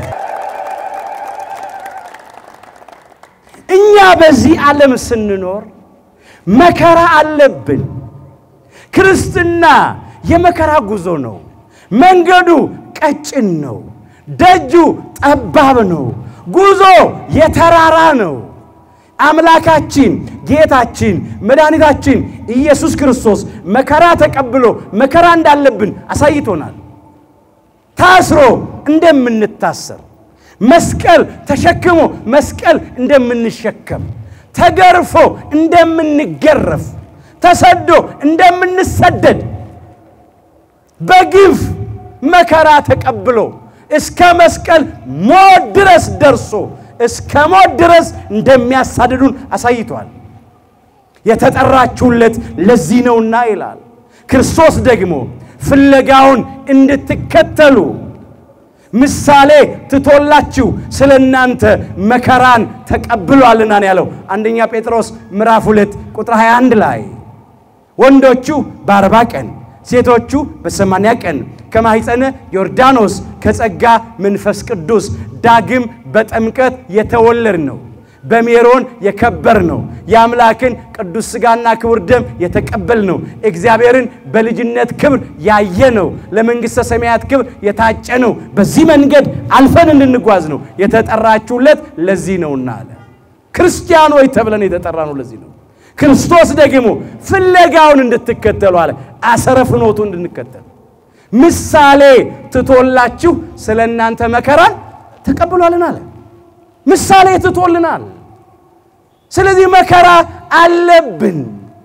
እኛ በዚህ ዓለም ስንኖር መከራ አለብን። ክርስትና የመከራ ጉዞ ነው። መንገዱ ቀጭን ነው። ደጁ ጠባብ ነው። ጉዞ የተራራ ነው። አምላካችን ጌታችን መድኃኒታችን ኢየሱስ ክርስቶስ መከራ ተቀብሎ መከራ እንዳለብን አሳይቶናል። ታስሮ እንደምንታሰር፣ መስቀል ተሸክሞ መስቀል እንደምንሸከም፣ ተገርፎ እንደምንገረፍ፣ ተሰዶ እንደምንሰደድ በግፍ መከራ ተቀብሎ እስከ መስቀል ሞት ድረስ ደርሶ እስከ ሞት ድረስ እንደሚያሳድዱን አሳይቷል። የተጠራችሁለት ለዚህ ነውና ይላል። ክርስቶስ ደግሞ ፍለጋውን እንድትከተሉ ምሳሌ ትቶላችሁ ስለ እናንተ መከራን ተቀብሏልና ነው ያለው። አንደኛ ጴጥሮስ ምዕራፍ 2 ቁጥር 21 ላይ ወንዶቹ በአርባ ቀን ሴቶቹ በሰማንያ ቀን ከማኅፀነ ዮርዳኖስ ከጸጋ መንፈስ ቅዱስ ዳግም በጥምቀት የተወለድ ነው። በሜሮን የከበር ነው። የአምላክን ቅዱስ ሥጋና ክቡር ደም የተቀበል ነው። እግዚአብሔርን በልጅነት ክብር ያየ ነው። ለመንግሥተ ሰማያት ክብር የታጨ ነው። በዚህ መንገድ አልፈን እንድንጓዝ ነው የተጠራችሁለት ለዚህ ነውና አለ። ክርስቲያኖች ተብለን የተጠራ ነው ለዚህ ነው። ክርስቶስ ደግሞ ፍለጋውን እንድትከተሉ አለ። አሰረ ፍኖቱ እንድንከተል ምሳሌ ትቶላችሁ ስለ እናንተ መከራን ተቀብሏልን አለ። ምሳሌ ትቶልናል። ስለዚህ መከራ አለብን።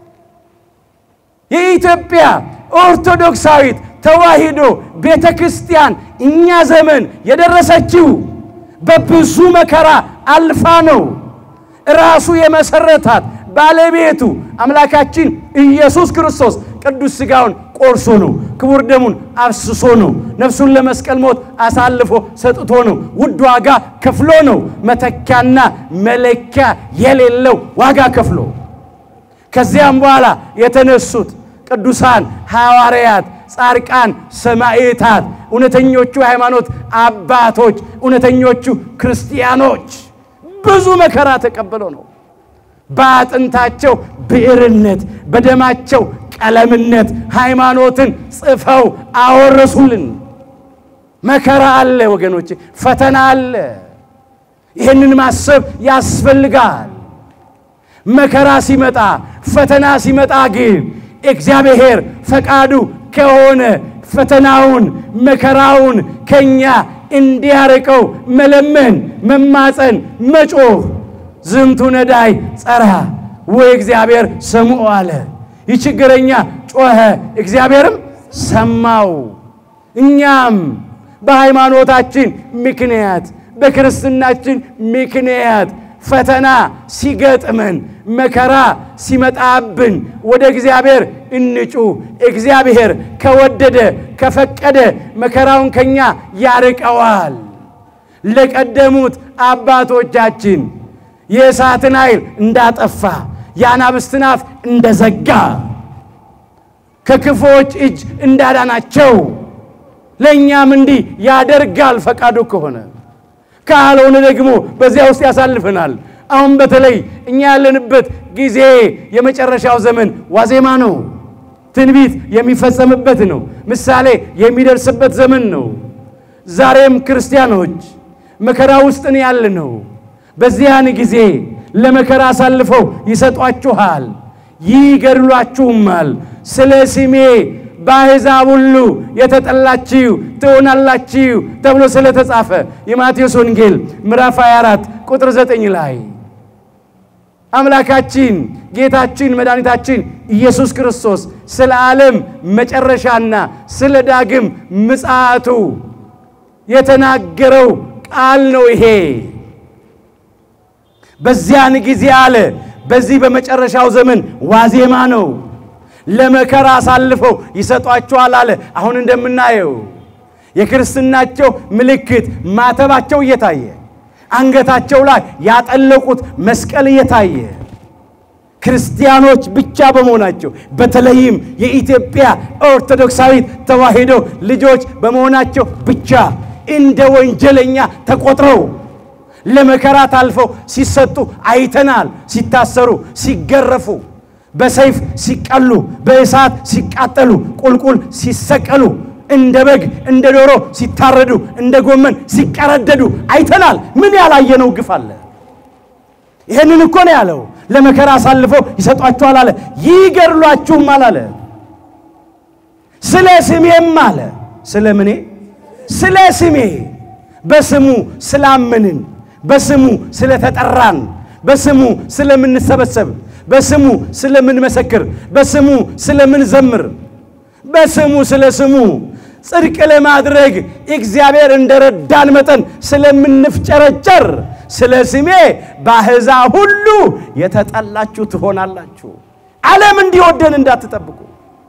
የኢትዮጵያ ኦርቶዶክሳዊት ተዋሕዶ ቤተ ክርስቲያን እኛ ዘመን የደረሰችው በብዙ መከራ አልፋ ነው። ራሱ የመሰረታት ባለቤቱ አምላካችን ኢየሱስ ክርስቶስ ቅዱስ ሥጋውን ቆርሶ ነው። ክቡር ደሙን አፍስሶ ነው። ነፍሱን ለመስቀል ሞት አሳልፎ ሰጥቶ ነው። ውድ ዋጋ ከፍሎ ነው። መተኪያና መለኪያ የሌለው ዋጋ ከፍሎ ከዚያም በኋላ የተነሱት ቅዱሳን ሐዋርያት፣ ጻድቃን፣ ሰማዕታት፣ እውነተኞቹ ሃይማኖት አባቶች፣ እውነተኞቹ ክርስቲያኖች ብዙ መከራ ተቀብለው ነው በአጥንታቸው ብዕርነት በደማቸው ቀለምነት ሃይማኖትን ጽፈው አወረሱልን። መከራ አለ ወገኖች፣ ፈተና አለ። ይህንን ማሰብ ያስፈልጋል። መከራ ሲመጣ ፈተና ሲመጣ ግን እግዚአብሔር ፈቃዱ ከሆነ ፈተናውን መከራውን ከኛ እንዲያርቀው መለመን፣ መማፀን፣ መጮህ ዝንቱ ነዳይ ጸራ ወይ እግዚአብሔር ሰምዖ አለ። ይህ ችግረኛ ጮኸ፣ እግዚአብሔርም ሰማው። እኛም በሃይማኖታችን ምክንያት በክርስትናችን ምክንያት ፈተና ሲገጥመን መከራ ሲመጣብን ወደ እግዚአብሔር እንጩ። እግዚአብሔር ከወደደ ከፈቀደ መከራውን ከኛ ያርቀዋል። ለቀደሙት አባቶቻችን የእሳትን ኃይል እንዳጠፋ የአናብስትን አፍ እንደዘጋ ከክፉዎች እጅ እንዳዳናቸው ለእኛም እንዲህ ያደርጋል ፈቃዱ ከሆነ። ካልሆነ ደግሞ በዚያ ውስጥ ያሳልፈናል። አሁን በተለይ እኛ ያለንበት ጊዜ የመጨረሻው ዘመን ዋዜማ ነው። ትንቢት የሚፈጸምበት ነው። ምሳሌ የሚደርስበት ዘመን ነው። ዛሬም ክርስቲያኖች መከራ ውስጥ ነው ያለነው። በዚያን ጊዜ ለመከራ አሳልፈው ይሰጧችኋል፣ ይገድሏችሁማል። ስለ ስሜ በአሕዛብ ሁሉ የተጠላችሁ ትሆናላችሁ ተብሎ ስለተጻፈ የማቴዎስ ወንጌል ምዕራፍ 24 ቁጥር 9 ላይ አምላካችን ጌታችን መድኃኒታችን ኢየሱስ ክርስቶስ ስለ ዓለም መጨረሻና ስለ ዳግም ምጽአቱ የተናገረው ቃል ነው ይሄ። በዚያን ጊዜ አለ። በዚህ በመጨረሻው ዘመን ዋዜማ ነው። ለመከራ አሳልፈው ይሰጧቸዋል አለ። አሁን እንደምናየው የክርስትናቸው ምልክት ማተባቸው እየታየ አንገታቸው ላይ ያጠለቁት መስቀል እየታየ ክርስቲያኖች ብቻ በመሆናቸው በተለይም የኢትዮጵያ ኦርቶዶክሳዊት ተዋሕዶ ልጆች በመሆናቸው ብቻ እንደ ወንጀለኛ ተቆጥረው ለመከራ ታልፈው ሲሰጡ አይተናል። ሲታሰሩ፣ ሲገረፉ፣ በሰይፍ ሲቀሉ፣ በእሳት ሲቃጠሉ፣ ቁልቁል ሲሰቀሉ፣ እንደ በግ እንደ ዶሮ ሲታረዱ፣ እንደ ጎመን ሲቀረደዱ አይተናል። ምን ያላየነው ግፍ አለ? ይህንን እኮ ነው ያለው። ለመከራ አሳልፈው ይሰጧችኋል አለ። ይገድሏችሁማል አለ። ስለ ስሜም አለ። ስለ ምኔ? ስለ ስሜ በስሙ ስላመንን በስሙ ስለተጠራን በስሙ ስለምንሰበሰብ በስሙ ስለምንመሰክር በስሙ ስለምንዘምር በስሙ ስለ ስሙ ጽድቅ ለማድረግ እግዚአብሔር እንደረዳን መጠን ስለምንፍጨረጨር ስለ ስሜ በአሕዛብ ሁሉ የተጠላችሁ ትሆናላችሁ። ዓለም እንዲወደን እንዳትጠብቁ።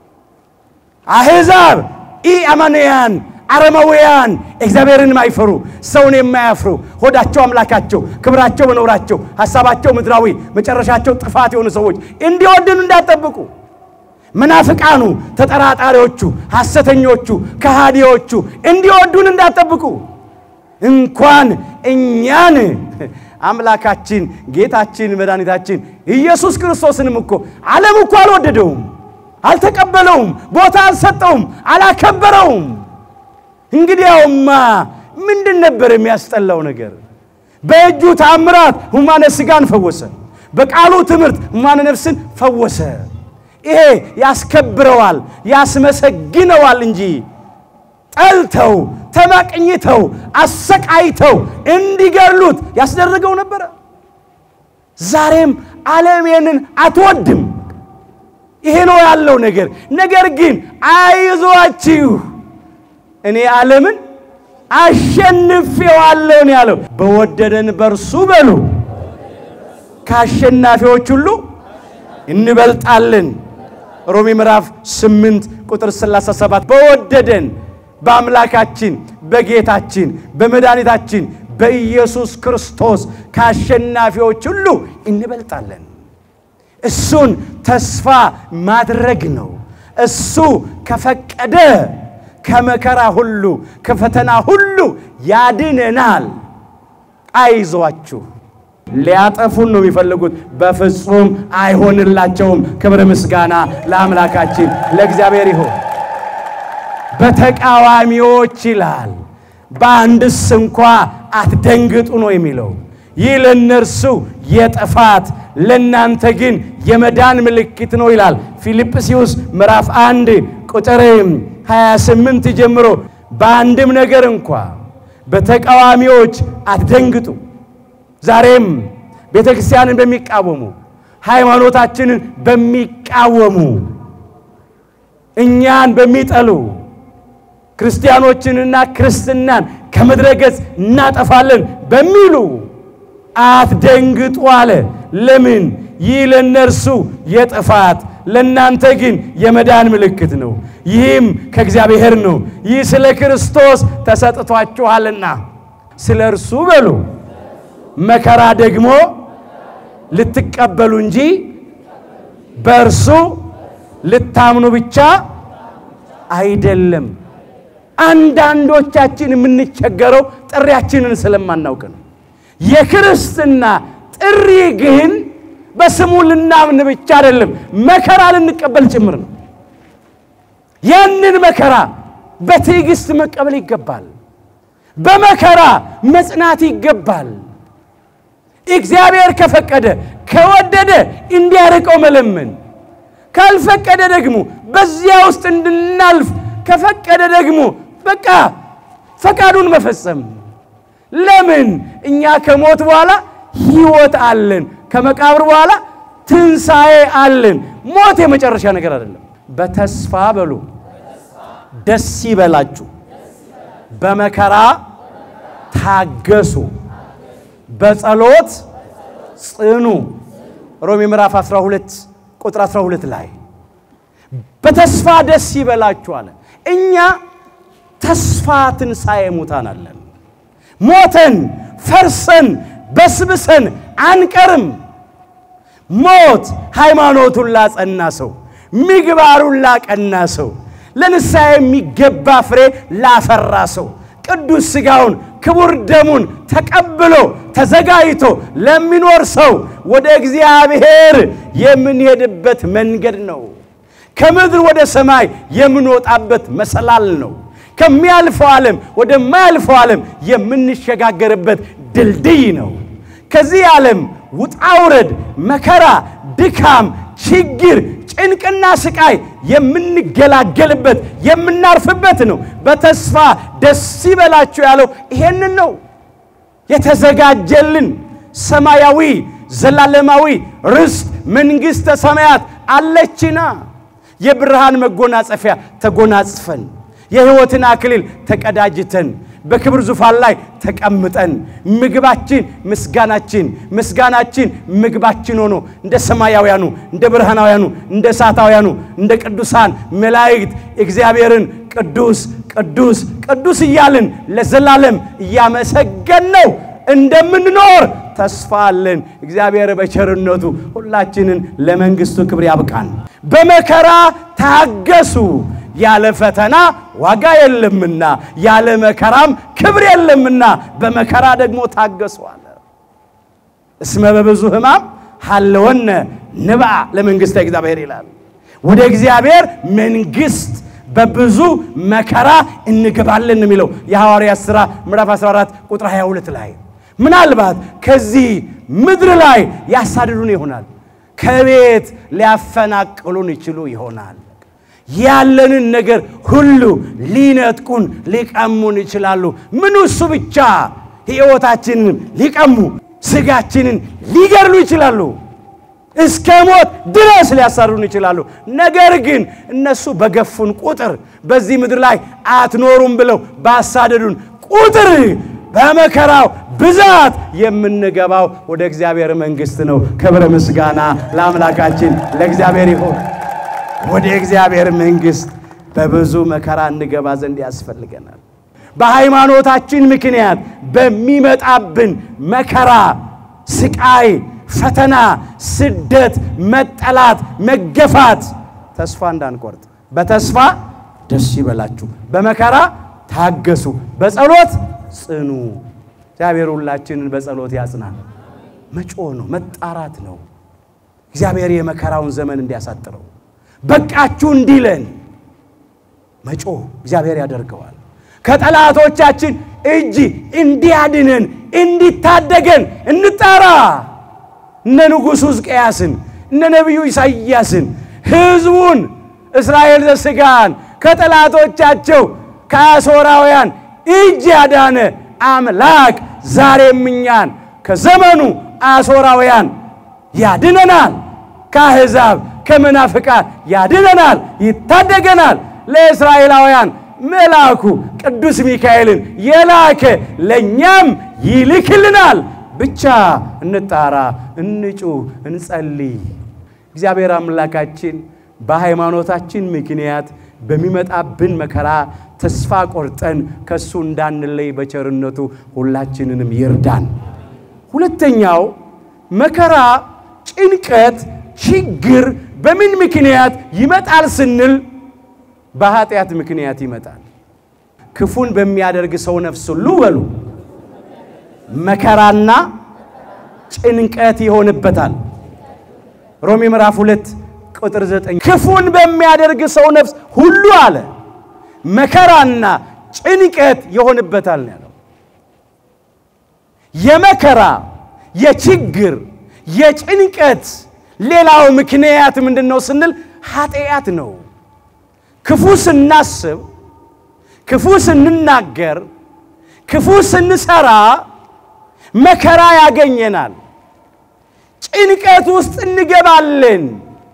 አሕዛብ ኢአማንያን አረማውያን እግዚአብሔርን የማይፈሩ ሰውን የማያፍሩ ሆዳቸው አምላካቸው፣ ክብራቸው መኖራቸው፣ ሐሳባቸው ምድራዊ፣ መጨረሻቸው ጥፋት የሆኑ ሰዎች እንዲወድኑ እንዳትጠብቁ። መናፍቃኑ፣ ተጠራጣሪዎቹ፣ ሐሰተኞቹ፣ ከሃዲዎቹ እንዲወዱን እንዳትጠብቁ። እንኳን እኛን አምላካችን ጌታችን መድኃኒታችን ኢየሱስ ክርስቶስንም እኮ ዓለም እኮ አልወደደውም፣ አልተቀበለውም፣ ቦታ አልሰጠውም፣ አላከበረውም። እንግዲያውማ ምንድን ነበር የሚያስጠላው ነገር? በእጁ ታምራት ሁማነ ሥጋን ፈወሰ፣ በቃሉ ትምህርት ሁማነ ነፍስን ፈወሰ። ይሄ ያስከብረዋል፣ ያስመሰግነዋል እንጂ ጠልተው ተመቅኝተው አሰቃይተው እንዲገሉት ያስደረገው ነበረ። ዛሬም ዓለም ይህንን አትወድም። ይሄ ነው ያለው ነገር። ነገር ግን አይዟችሁ እኔ ዓለምን አሸንፌዋለሁ ነው ያለው። በወደደን በእርሱ በሉ ከአሸናፊዎች ሁሉ እንበልጣለን። ሮሜ ምዕራፍ 8 ቁጥር 37 በወደደን በአምላካችን በጌታችን በመድኃኒታችን በኢየሱስ ክርስቶስ ከአሸናፊዎች ሁሉ እንበልጣለን። እሱን ተስፋ ማድረግ ነው። እሱ ከፈቀደ ከመከራ ሁሉ ከፈተና ሁሉ ያድነናል። አይዟችሁ። ሊያጠፉን ነው የሚፈልጉት፣ በፍጹም አይሆንላቸውም። ክብር ምስጋና ለአምላካችን ለእግዚአብሔር ይሁን። በተቃዋሚዎች ይላል፣ በአንድስ እንኳ አትደንግጡ ነው የሚለው። ይህ ለእነርሱ የጥፋት ለእናንተ ግን የመዳን ምልክት ነው ይላል። ፊልጵስዩስ ምዕራፍ አንድ ቁጥር 28 ጀምሮ በአንድም ነገር እንኳ በተቃዋሚዎች አትደንግጡ። ዛሬም ቤተ ክርስቲያንን በሚቃወሙ ሃይማኖታችንን በሚቃወሙ እኛን በሚጠሉ ክርስቲያኖችንና ክርስትናን ከምድረ ገጽ እናጠፋለን በሚሉ አትደንግጡ አለ። ለምን? ይህ ለእነርሱ የጥፋት ለእናንተ ግን የመዳን ምልክት ነው። ይህም ከእግዚአብሔር ነው። ይህ ስለ ክርስቶስ ተሰጥቷችኋልና ስለ እርሱ በሉ መከራ ደግሞ ልትቀበሉ እንጂ በእርሱ ልታምኑ ብቻ አይደለም። አንዳንዶቻችን የምንቸገረው ጥሪያችንን ስለማናውቅ ነው። የክርስትና ጥሪ ግን በስሙ ልናምን ብቻ አይደለም፣ መከራ ልንቀበል ጭምር ነው። ያንን መከራ በትዕግስት መቀበል ይገባል። በመከራ መጽናት ይገባል። እግዚአብሔር ከፈቀደ ከወደደ እንዲያርቀው መለመን፣ ካልፈቀደ ደግሞ በዚያ ውስጥ እንድናልፍ ከፈቀደ ደግሞ በቃ ፈቃዱን መፈጸም። ለምን እኛ ከሞት በኋላ ሕይወት አለን፣ ከመቃብር በኋላ ትንሣኤ አለን። ሞት የመጨረሻ ነገር አይደለም። በተስፋ በሉ ደስ ይበላችሁ፣ በመከራ ታገሱ፣ በጸሎት ጽኑ። ሮሜ ምዕራፍ 12 ቁጥር 12 ላይ በተስፋ ደስ ይበላችሁ አለ። እኛ ተስፋ ትንሣኤ ሙታን አለን። ሞተን ፈርሰን በስብሰን አንቀርም። ሞት ሃይማኖቱን ላጸና ሰው፣ ምግባሩን ላቀና ሰው፣ ለንስሐ የሚገባ ፍሬ ላፈራ ሰው ቅዱስ ሥጋውን ክቡር ደሙን ተቀብሎ ተዘጋጅቶ ለሚኖር ሰው ወደ እግዚአብሔር የምንሄድበት መንገድ ነው። ከምድር ወደ ሰማይ የምንወጣበት መሰላል ነው። ከሚያልፈው ዓለም ወደማያልፈው ዓለም የምንሸጋገርበት ድልድይ ነው። ከዚህ ዓለም ውጣ ውረድ፣ መከራ፣ ድካም፣ ችግር፣ ጭንቅና ስቃይ የምንገላገልበት የምናርፍበት ነው። በተስፋ ደስ ይበላችሁ ያለው ይሄንን ነው። የተዘጋጀልን ሰማያዊ ዘላለማዊ ርስት መንግሥተ ሰማያት አለችና የብርሃን መጎናጸፊያ ተጎናጽፈን የሕይወትን አክሊል ተቀዳጅተን በክብር ዙፋን ላይ ተቀምጠን ምግባችን ምስጋናችን ምስጋናችን ምግባችን ሆኖ እንደ ሰማያውያኑ እንደ ብርሃናውያኑ እንደ እሳታውያኑ እንደ ቅዱሳን መላእክት እግዚአብሔርን ቅዱስ ቅዱስ ቅዱስ እያልን ለዘላለም እያመሰገን ነው እንደምንኖር ተስፋ አለን። እግዚአብሔር በቸርነቱ ሁላችንን ለመንግሥቱ ክብር ያብቃን። በመከራ ታገሱ ያለ ፈተና ዋጋ የለምና ያለ መከራም ክብር የለምና በመከራ ደግሞ ታገሱ አለ። እስመ በብዙ ሕማም ሀለወነ ንብአ ለመንግሥተ እግዚአብሔር ይላል። ወደ እግዚአብሔር መንግሥት በብዙ መከራ እንገባለን የሚለው የሐዋርያት ሥራ ምዕራፍ 14 ቁጥር 22 ላይ ምናልባት ከዚህ ምድር ላይ ያሳድዱን ይሆናል። ከቤት ሊያፈናቅሉን ይችሉ ይሆናል። ያለንን ነገር ሁሉ ሊነጥቁን ሊቀሙን ይችላሉ። ምን እሱ ብቻ ሕይወታችንን ሊቀሙ ሥጋችንን ሊገድሉ ይችላሉ። እስከ ሞት ድረስ ሊያሳሩን ይችላሉ። ነገር ግን እነሱ በገፉን ቁጥር በዚህ ምድር ላይ አትኖሩም ብለው ባሳደዱን ቁጥር በመከራው ብዛት የምንገባው ወደ እግዚአብሔር መንግሥት ነው። ክብረ ምስጋና ለአምላካችን ለእግዚአብሔር ይሁን። ወደ እግዚአብሔር መንግሥት በብዙ መከራ እንገባ ዘንድ ያስፈልገናል። በሃይማኖታችን ምክንያት በሚመጣብን መከራ፣ ስቃይ፣ ፈተና፣ ስደት፣ መጠላት፣ መገፋት ተስፋ እንዳንቆርጥ በተስፋ ደስ ይበላችሁ፣ በመከራ ታገሱ፣ በጸሎት ጽኑ። እግዚአብሔር ሁላችንን በጸሎት ያጽናል። መጮህ ነው፣ መጣራት ነው። እግዚአብሔር የመከራውን ዘመን እንዲያሳጥረው በቃችሁ እንዲለን መጮህ እግዚአብሔር ያደርገዋል። ከጠላቶቻችን እጅ እንዲያድነን እንዲታደገን እንጣራ። እነ ንጉሡ ሕዝቅያስን እነ ነቢዩ ኢሳይያስን ሕዝቡን እስራኤል ዘሥጋን ከጠላቶቻቸው ከአሦራውያን እጅ ያዳነ አምላክ ዛሬም እኛን ከዘመኑ አሦራውያን ያድነናል። ከአሕዛብ ከመናፍቃን ያድነናል፣ ይታደገናል። ለእስራኤላውያን መልአኩ ቅዱስ ሚካኤልን የላከ ለእኛም ይልክልናል። ብቻ እንጣራ፣ እንጩህ፣ እንጸልይ። እግዚአብሔር አምላካችን በሃይማኖታችን ምክንያት በሚመጣብን መከራ ተስፋ ቆርጠን ከእሱ እንዳንለይ በቸርነቱ ሁላችንንም ይርዳን። ሁለተኛው መከራ፣ ጭንቀት፣ ችግር በምን ምክንያት ይመጣል ስንል በኃጢአት ምክንያት ይመጣል። ክፉን በሚያደርግ ሰው ነፍስ ሁሉ በሉ መከራና ጭንቀት ይሆንበታል። ሮሜ ምዕራፍ ሁለት ቁጥር ዘጠኝ ክፉን በሚያደርግ ሰው ነፍስ ሁሉ አለ መከራና ጭንቀት ይሆንበታል ነው ያለው። የመከራ የችግር የጭንቀት ሌላው ምክንያት ምንድን ነው ስንል ኃጢአት ነው። ክፉ ስናስብ፣ ክፉ ስንናገር፣ ክፉ ስንሰራ መከራ ያገኘናል። ጭንቀት ውስጥ እንገባለን።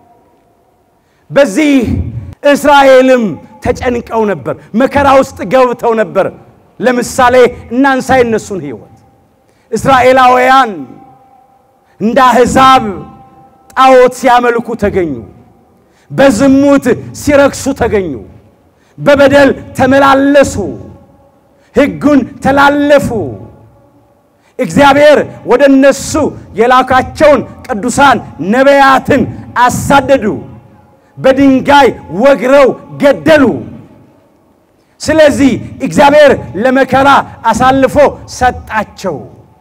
በዚህ እስራኤልም ተጨንቀው ነበር፣ መከራ ውስጥ ገብተው ነበር። ለምሳሌ እናንሳ የነሱን ሕይወት እስራኤላውያን እንደ አሕዛብ ጣዖት ሲያመልኩ ተገኙ። በዝሙት ሲረክሱ ተገኙ። በበደል ተመላለሱ፣ ሕጉን ተላለፉ። እግዚአብሔር ወደ እነሱ የላካቸውን ቅዱሳን ነቢያትን አሳደዱ፣ በድንጋይ ወግረው ገደሉ። ስለዚህ እግዚአብሔር ለመከራ አሳልፎ ሰጣቸው።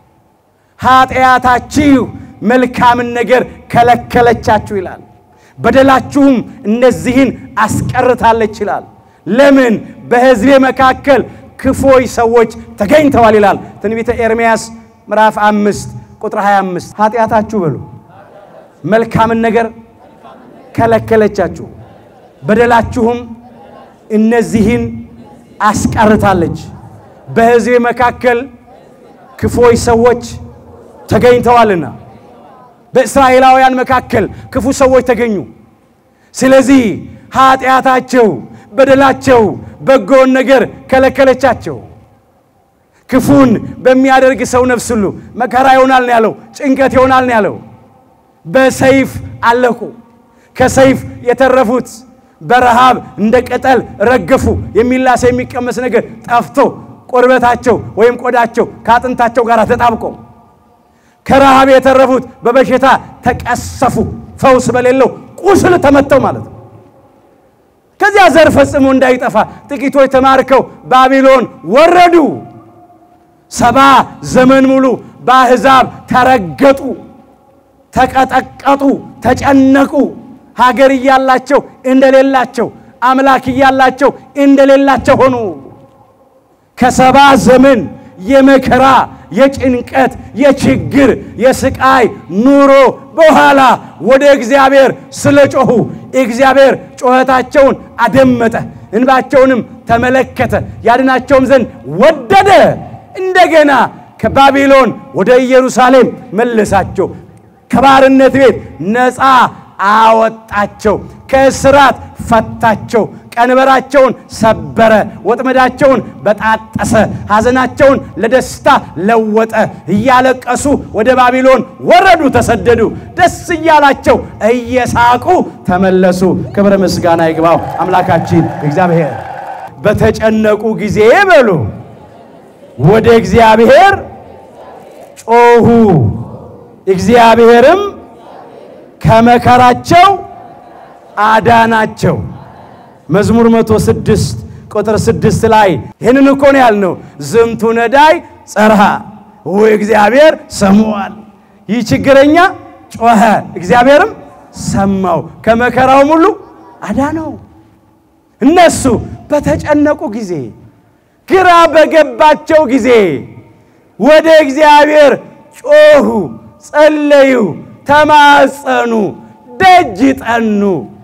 ኃጢአታችሁ መልካምን ነገር ከለከለቻችሁ ይላል። በደላችሁም እነዚህን አስቀርታለች ይላል። ለምን በሕዝቤ መካከል ክፎይ ሰዎች ተገኝተዋል ይላል ትንቢተ ኤርምያስ ምዕራፍ አምስት ቁጥር 25 ኃጢአታችሁ በሉ መልካምን ነገር ከለከለቻችሁ፣ በደላችሁም እነዚህን አስቀርታለች። በሕዝቤ መካከል ክፎይ ሰዎች ተገኝተዋልና በእስራኤላውያን መካከል ክፉ ሰዎች ተገኙ። ስለዚህ ኃጢአታቸው፣ በደላቸው በጎን ነገር ከለከለቻቸው። ክፉን በሚያደርግ ሰው ነፍስ ሁሉ መከራ ይሆናል ነው ያለው፣ ጭንቀት ይሆናል ነው ያለው። በሰይፍ አለቁ። ከሰይፍ የተረፉት በረሃብ እንደ ቅጠል ረገፉ። የሚላስ የሚቀመስ ነገር ጠፍቶ ቁርበታቸው ወይም ቆዳቸው ከአጥንታቸው ጋር ተጣብቆ ከረሃብ የተረፉት በበሽታ ተቀሰፉ። ፈውስ በሌለው ቁስል ተመተው ማለት ነው። ከዚያ ዘር ፈጽሞ እንዳይጠፋ ጥቂቶች ተማርከው ባቢሎን ወረዱ። ሰባ ዘመን ሙሉ በአሕዛብ ተረገጡ፣ ተቀጠቀጡ፣ ተጨነቁ። ሀገር እያላቸው እንደሌላቸው፣ አምላክ እያላቸው እንደሌላቸው ሆኑ። ከሰባ ዘመን የመከራ የጭንቀት የችግር የስቃይ ኑሮ በኋላ ወደ እግዚአብሔር ስለ ጮኹ እግዚአብሔር ጩኸታቸውን አደመጠ፣ እንባቸውንም ተመለከተ፣ ያድናቸውም ዘንድ ወደደ። እንደገና ከባቢሎን ወደ ኢየሩሳሌም መለሳቸው። ከባርነት ቤት ነፃ አወጣቸው፣ ከእስራት ፈታቸው። ቀንበራቸውን ሰበረ፣ ወጥመዳቸውን በጣጠሰ፣ ሐዘናቸውን ለደስታ ለወጠ። እያለቀሱ ወደ ባቢሎን ወረዱ፣ ተሰደዱ። ደስ እያላቸው እየሳቁ ተመለሱ። ክብረ ምስጋና ይግባው አምላካችን እግዚአብሔር። በተጨነቁ ጊዜ በሉ ወደ እግዚአብሔር ጮኹ፣ እግዚአብሔርም ከመከራቸው አዳናቸው። መዝሙር መቶ ስድስት ቁጥር ስድስት ላይ ይህንን እኮ ነው ያልነው። ዝንቱ ነዳይ ጸርሃ እግዚአብሔር ሰምዋል። ይህ ችግረኛ ጮኸ፣ እግዚአብሔርም ሰማው፣ ከመከራውም ሁሉ አዳነው። እነሱ በተጨነቁ ጊዜ፣ ግራ በገባቸው ጊዜ ወደ እግዚአብሔር ጮኹ፣ ጸለዩ፣ ተማጸኑ፣ ደጅ ጠኑ።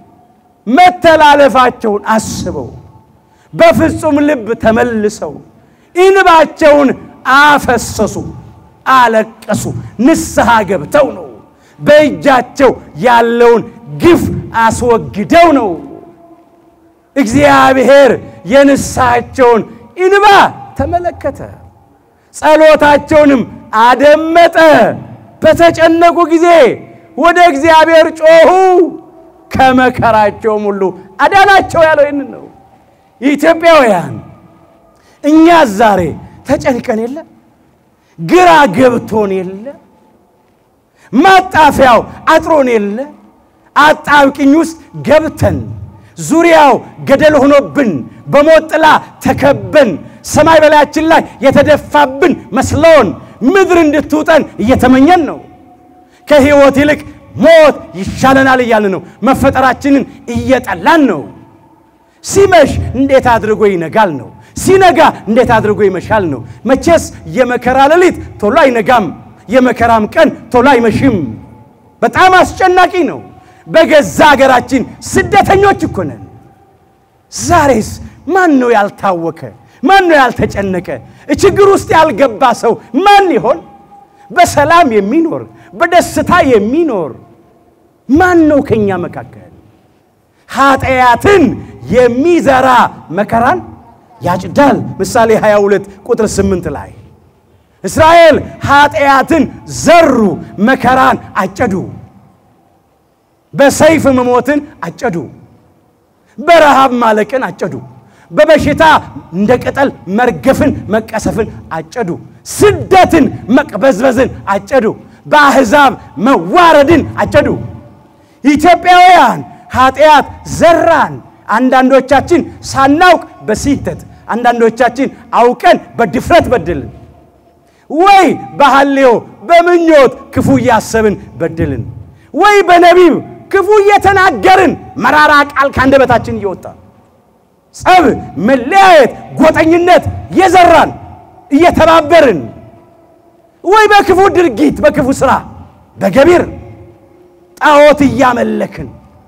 መተላለፋቸውን አስበው በፍጹም ልብ ተመልሰው እንባቸውን አፈሰሱ፣ አለቀሱ። ንስሐ ገብተው ነው። በእጃቸው ያለውን ግፍ አስወግደው ነው። እግዚአብሔር የንስሐቸውን እንባ ተመለከተ፣ ጸሎታቸውንም አደመጠ። በተጨነቁ ጊዜ ወደ እግዚአብሔር ጮኹ ከመከራቸውም ሁሉ አዳናቸው ያለው ይህንን ነው። ኢትዮጵያውያን እኛ ዛሬ ተጨንቀን የለ ግራ ገብቶን የለ ማጣፊያው አጥሮን የለ አጣብቅኝ ውስጥ ገብተን ዙሪያው ገደል ሆኖብን በሞት ጥላ ተከበን ሰማይ በላያችን ላይ የተደፋብን መስሎን ምድር እንድትውጠን እየተመኘን ነው። ከሕይወት ይልቅ ሞት ይሻለናል እያልን ነው። መፈጠራችንን እየጠላን ነው። ሲመሽ እንዴት አድርጎ ይነጋል ነው። ሲነጋ እንዴት አድርጎ ይመሻል ነው። መቼስ የመከራ ሌሊት ቶሎ አይነጋም፣ የመከራም ቀን ቶሎ አይመሽም። በጣም አስጨናቂ ነው። በገዛ ሀገራችን ስደተኞች እኮ ነን። ዛሬስ ማን ነው ያልታወከ? ማን ነው ያልተጨነቀ? ችግር ውስጥ ያልገባ ሰው ማን ይሆን? በሰላም የሚኖር በደስታ የሚኖር ማን ነው ከኛ መካከል? ኃጢአትን የሚዘራ መከራን ያጭዳል። ምሳሌ 22 ቁጥር 8 ላይ እስራኤል ኃጢአትን ዘሩ፣ መከራን አጨዱ። በሰይፍ መሞትን አጨዱ። በረሃብ ማለቅን አጨዱ። በበሽታ እንደ ቅጠል መርገፍን መቀሰፍን አጨዱ። ስደትን መቅበዝበዝን አጨዱ። በአሕዛብ መዋረድን አጨዱ። ኢትዮጵያውያን ኃጢአት ዘራን። አንዳንዶቻችን ሳናውቅ በስህተት አንዳንዶቻችን አውቀን በድፍረት በደልን። ወይ በሐሌዮ በምኞት ክፉ እያሰብን በደልን። ወይ በነቢብ ክፉ እየተናገርን መራራ ቃል ከአንደበታችን እየወጣ ጸብ፣ መለያየት፣ ጎጠኝነት የዘራን እየተባበርን ወይ በክፉ ድርጊት በክፉ ሥራ በገቢር ጣዖት እያመለክን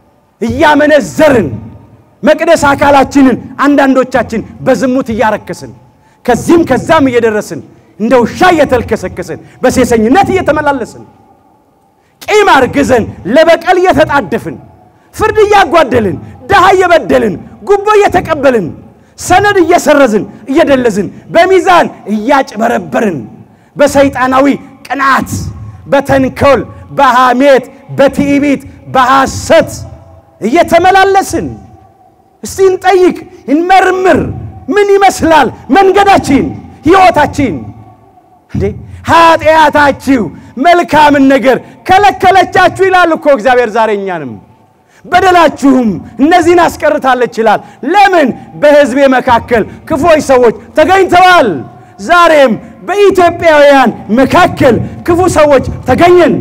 እያመነዘርን መቅደስ አካላችንን አንዳንዶቻችን በዝሙት እያረከስን ከዚህም ከዛም እየደረስን እንደ ውሻ እየተልከሰከስን በሴሰኝነት እየተመላለስን ቂም አርግዘን ለበቀል እየተጣደፍን ፍርድ እያጓደልን ድሃ እየበደልን ጉቦ እየተቀበልን ሰነድ እየሰረዝን እየደለዝን በሚዛን እያጭበረበርን በሰይጣናዊ ቅናት በተንኮል በሐሜት በትዕቢት በሐሰት እየተመላለስን እስቲ እንጠይቅ፣ እንመርምር። ምን ይመስላል መንገዳችን፣ ሕይወታችን? እንዴ ኃጢአታችሁ መልካምን ነገር ከለከለቻችሁ ይላል እኮ እግዚአብሔር ዛሬ እኛንም በደላችሁም እነዚህን አስቀርታለች ይላል። ለምን በሕዝቤ መካከል ክፎች ሰዎች ተገኝተዋል። ዛሬም በኢትዮጵያውያን መካከል ክፉ ሰዎች ተገኘን።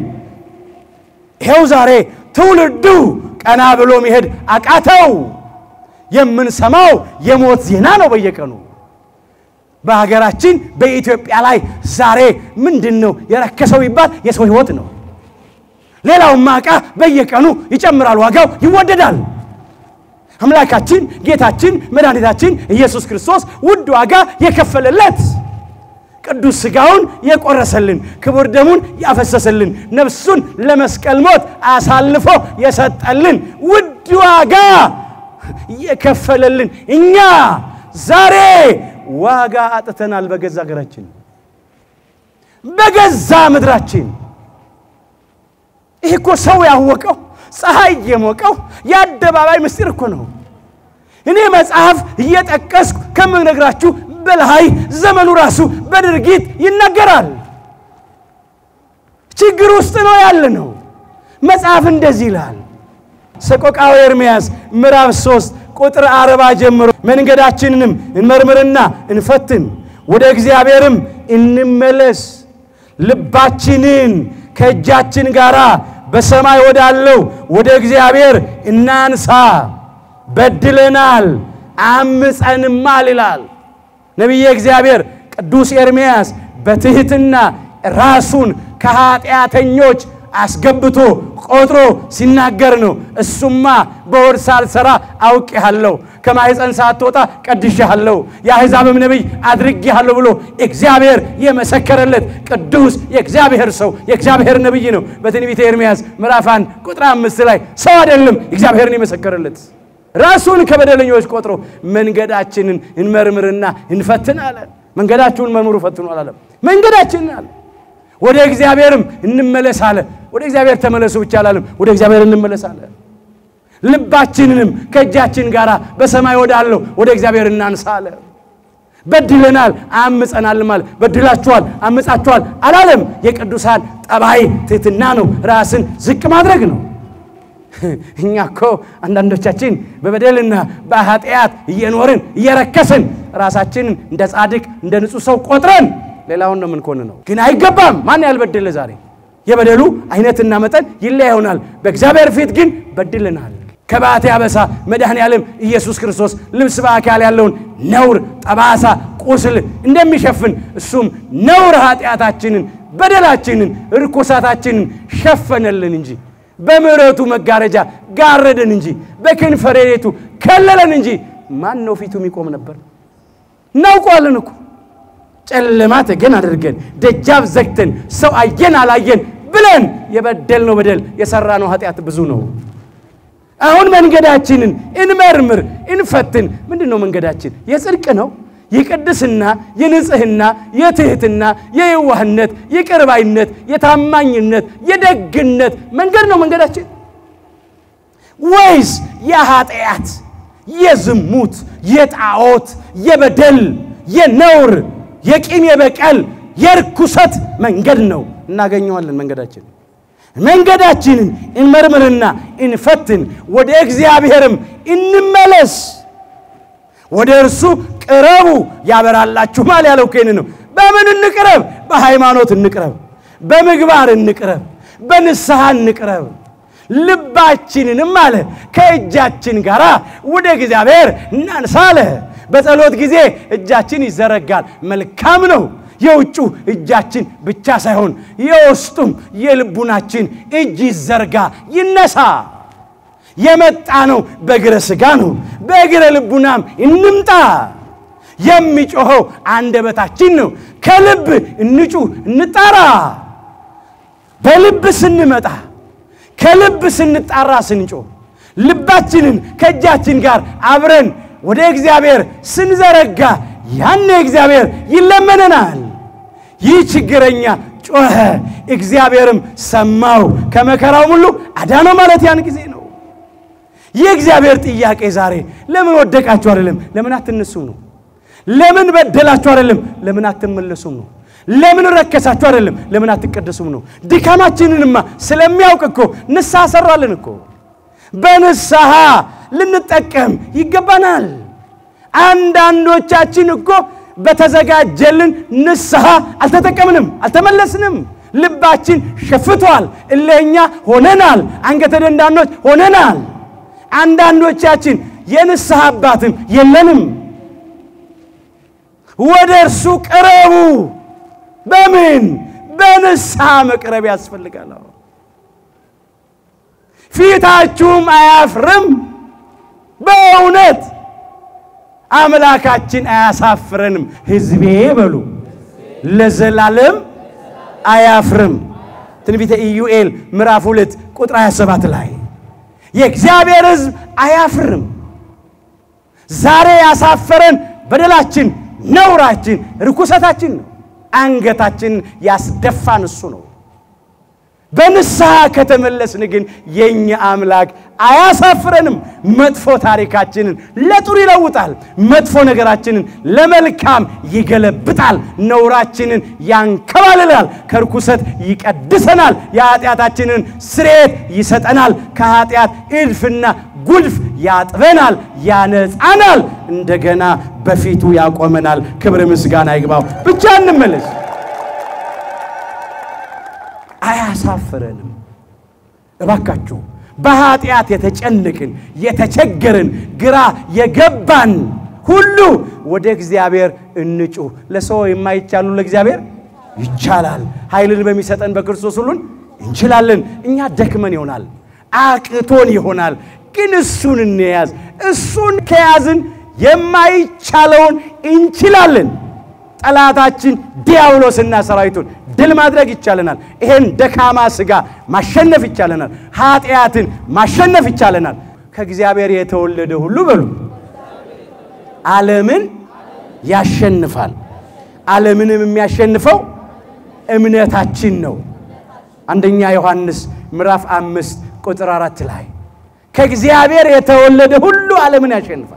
ይኸው ዛሬ ትውልዱ ቀና ብሎ መሄድ አቃተው። የምንሰማው የሞት ዜና ነው በየቀኑ በሀገራችን በኢትዮጵያ ላይ ዛሬ ምንድን ነው የረከሰው ይባል የሰው ሕይወት ነው። ሌላውማ ዕቃ በየቀኑ ይጨምራል፣ ዋጋው ይወደዳል። አምላካችን ጌታችን መድኃኒታችን ኢየሱስ ክርስቶስ ውድ ዋጋ የከፈለለት ቅዱስ ሥጋውን የቆረሰልን ክቡር ደሙን ያፈሰሰልን ነፍሱን ለመስቀል ሞት አሳልፎ የሰጠልን ውድ ዋጋ የከፈለልን እኛ ዛሬ ዋጋ አጥተናል። በገዛ ሀገራችን፣ በገዛ ምድራችን። ይህ እኮ ሰው ያወቀው ፀሐይ የሞቀው የአደባባይ ምስጢር እኮ ነው። እኔ መጽሐፍ እየጠቀስኩ ከምነግራችሁ በላይ ዘመኑ ራሱ በድርጊት ይናገራል። ችግር ውስጥ ነው ያለ ነው። መጽሐፍ እንደዚህ ይላል። ሰቆቃወ ኤርምያስ ምዕራፍ 3 ቁጥር አርባ ጀምሮ መንገዳችንንም እንመርምርና እንፈትን፣ ወደ እግዚአብሔርም እንመለስ፣ ልባችንን ከእጃችን ጋር በሰማይ ወዳለው ወደ እግዚአብሔር እናንሳ፣ በድለናል አምፀንማል ይላል ነቢየ እግዚአብሔር ቅዱስ ኤርምያስ በትሕትና ራሱን ከኃጢአተኞች አስገብቶ ቆጥሮ ሲናገር ነው። እሱማ በሆድ ሳልሰራ አውቄሃለሁ፣ ከማኅፀን ሳትወጣ ቀድሼሃለሁ፣ የአሕዛብም ነቢይ አድርጌሃለሁ ብሎ እግዚአብሔር የመሰከረለት ቅዱስ የእግዚአብሔር ሰው የእግዚአብሔር ነቢይ ነው። በትንቢተ ኤርምያስ ምዕራፍ አንድ ቁጥር አምስት ላይ ሰው አይደለም እግዚአብሔርን የመሰከረለት ራሱን ከበደለኞች ቆጥሮ መንገዳችንን እንመርምርና እንፈትን አለ። መንገዳችሁን መርምሩ ፈትኑ አላለም። መንገዳችንን አለ። ወደ እግዚአብሔርም እንመለስ አለ። ወደ እግዚአብሔር ተመለሱ ብቻ አላለም። ወደ እግዚአብሔር እንመለስ አለ። ልባችንንም ከእጃችን ጋር በሰማይ ወዳለው ወደ እግዚአብሔር እናንሳ አለ። በድለናል አምፀናል ማለት በድላችኋል፣ አምፃችኋል አላለም። የቅዱሳን ጠባይ ትሕትና ነው። ራስን ዝቅ ማድረግ ነው። እኛ እኮ አንዳንዶቻችን በበደልና በኃጢአት እየኖርን እየረከስን ራሳችንን እንደ ጻድቅ እንደ ንጹሕ ሰው ቆጥረን ሌላውን ነው የምንኮንነው። ግን አይገባም። ማን ያልበደለ ዛሬ የበደሉ አይነትና መጠን ይለያ ይሆናል። በእግዚአብሔር ፊት ግን በድልናል። ከበዓቴ አበሳ መድኃኔ ዓለም ኢየሱስ ክርስቶስ ልብስ በአካል ያለውን ነውር፣ ጠባሳ፣ ቁስል እንደሚሸፍን እሱም ነውር ኃጢአታችንን፣ በደላችንን፣ ርኩሳታችንን ሸፈነልን እንጂ በምሕረቱ መጋረጃ ጋረደን እንጂ በክንፈ ረድኤቱ ከለለን እንጂ ማን ነው ፊቱ የሚቆም ነበር? እናውቀዋለን እኮ ጨለማ ተገን አድርገን ደጃፍ ዘግተን ሰው አየን አላየን ብለን የበደልነው በደል የሰራነው ኃጢአት ብዙ ነው። አሁን መንገዳችንን እንመርምር፣ እንፈትን። ምንድን ነው መንገዳችን? የጽድቅ ነው፣ የቅድስና፣ የንጽህና፣ የትህትና፣ የየዋህነት፣ የቅርባይነት፣ የታማኝነት፣ የደግነት መንገድ ነው መንገዳችን። ወይስ የኃጢአት፣ የዝሙት፣ የጣዖት፣ የበደል፣ የነውር፣ የቂም፣ የበቀል፣ የርኩሰት መንገድ ነው? እናገኘዋለን መንገዳችን መንገዳችንን እንመርምርና እንፈትን፣ ወደ እግዚአብሔርም እንመለስ። ወደ እርሱ ቅረቡ ያበራላችሁማል ያለው ከይን ነው። በምን እንቅረብ? በሃይማኖት እንቅረብ፣ በምግባር እንቅረብ፣ በንስሐ እንቅረብ። ልባችንንም አለ ከእጃችን ጋር ወደ እግዚአብሔር እናንሳ አለ። በጸሎት ጊዜ እጃችን ይዘረጋል፣ መልካም ነው። የውጩ እጃችን ብቻ ሳይሆን የውስጡም የልቡናችን እጅ ይዘርጋ ይነሳ። የመጣ ነው በእግረ ሥጋ ነው፣ በእግረ ልቡናም እንምጣ። የሚጮኸው አንደበታችን ነው። ከልብ እንጩህ እንጣራ። በልብ ስንመጣ ከልብ ስንጣራ ስንጮህ ልባችንን ከእጃችን ጋር አብረን ወደ እግዚአብሔር ስንዘረጋ ያኔ እግዚአብሔር ይለመነናል። ይህ ችግረኛ ጮኸ፣ እግዚአብሔርም ሰማው፣ ከመከራው ሁሉ አዳነው ማለት ያን ጊዜ ነው። የእግዚአብሔር ጥያቄ ዛሬ ለምን ወደቃችሁ አይደለም፣ ለምን አትነሱም ነው። ለምን በደላችሁ አይደለም፣ ለምን አትመለሱም ነው። ለምን ረከሳችሁ አይደለም፣ ለምን አትቀደሱም ነው። ድካማችንንማ ስለሚያውቅ እኮ ንስሐ ሰራልን እኮ። በንስሐ ልንጠቀም ይገባናል። አንዳንዶቻችን እኮ በተዘጋጀልን ንስሐ አልተጠቀምንም፣ አልተመለስንም። ልባችን ሸፍቷል፣ እልህኛ ሆነናል፣ አንገተ ደንዳኖች ሆነናል። አንዳንዶቻችን የንስሐ አባትም የለንም። ወደ እርሱ ቅረቡ። በምን በንስሐ መቅረብ ያስፈልጋል። ፊታችሁም አያፍርም። በእውነት አምላካችን አያሳፍረንም። ሕዝቤ በሉ ለዘላለም አያፍርም። ትንቢተ ኢዩኤል ምዕራፍ ሁለት ቁጥር 27 ላይ የእግዚአብሔር ሕዝብ አያፍርም። ዛሬ ያሳፈረን በደላችን፣ ነውራችን፣ ርኩሰታችን ነው። አንገታችንን ያስደፋን እሱ ነው። በንስሐ ከተመለስን ግን የእኛ አምላክ አያሳፍረንም። መጥፎ ታሪካችንን ለጥሩ ይለውጣል። መጥፎ ነገራችንን ለመልካም ይገለብጣል። ነውራችንን ያንከባልላል። ከርኩሰት ይቀድሰናል። የኃጢአታችንን ስርየት ይሰጠናል። ከኃጢአት እልፍና ጉድፍ ያጥበናል፣ ያነጻናል። እንደገና በፊቱ ያቆመናል። ክብር ምስጋና ይግባው። ብቻ እንመለስ። አያሳፍረንም። እባካችሁ በኃጢአት የተጨነቅን የተቸገርን ግራ የገባን ሁሉ ወደ እግዚአብሔር እንጩህ። ለሰው የማይቻሉ ለእግዚአብሔር ይቻላል። ኃይልን በሚሰጠን በክርስቶስ ሁሉን እንችላለን። እኛ ደክመን ይሆናል፣ አቅቶን ይሆናል፣ ግን እሱን እንያዝ። እሱን ከያዝን የማይቻለውን እንችላለን። ጠላታችን ዲያብሎስና ሰራዊቱን ድል ማድረግ ይቻለናል። ይሄን ደካማ ሥጋ ማሸነፍ ይቻለናል። ኃጢአትን ማሸነፍ ይቻለናል። ከእግዚአብሔር የተወለደ ሁሉ በሉ ዓለምን ያሸንፋል። ዓለምንም የሚያሸንፈው እምነታችን ነው። አንደኛ ዮሐንስ ምዕራፍ አምስት ቁጥር አራት ላይ ከእግዚአብሔር የተወለደ ሁሉ ዓለምን ያሸንፋል።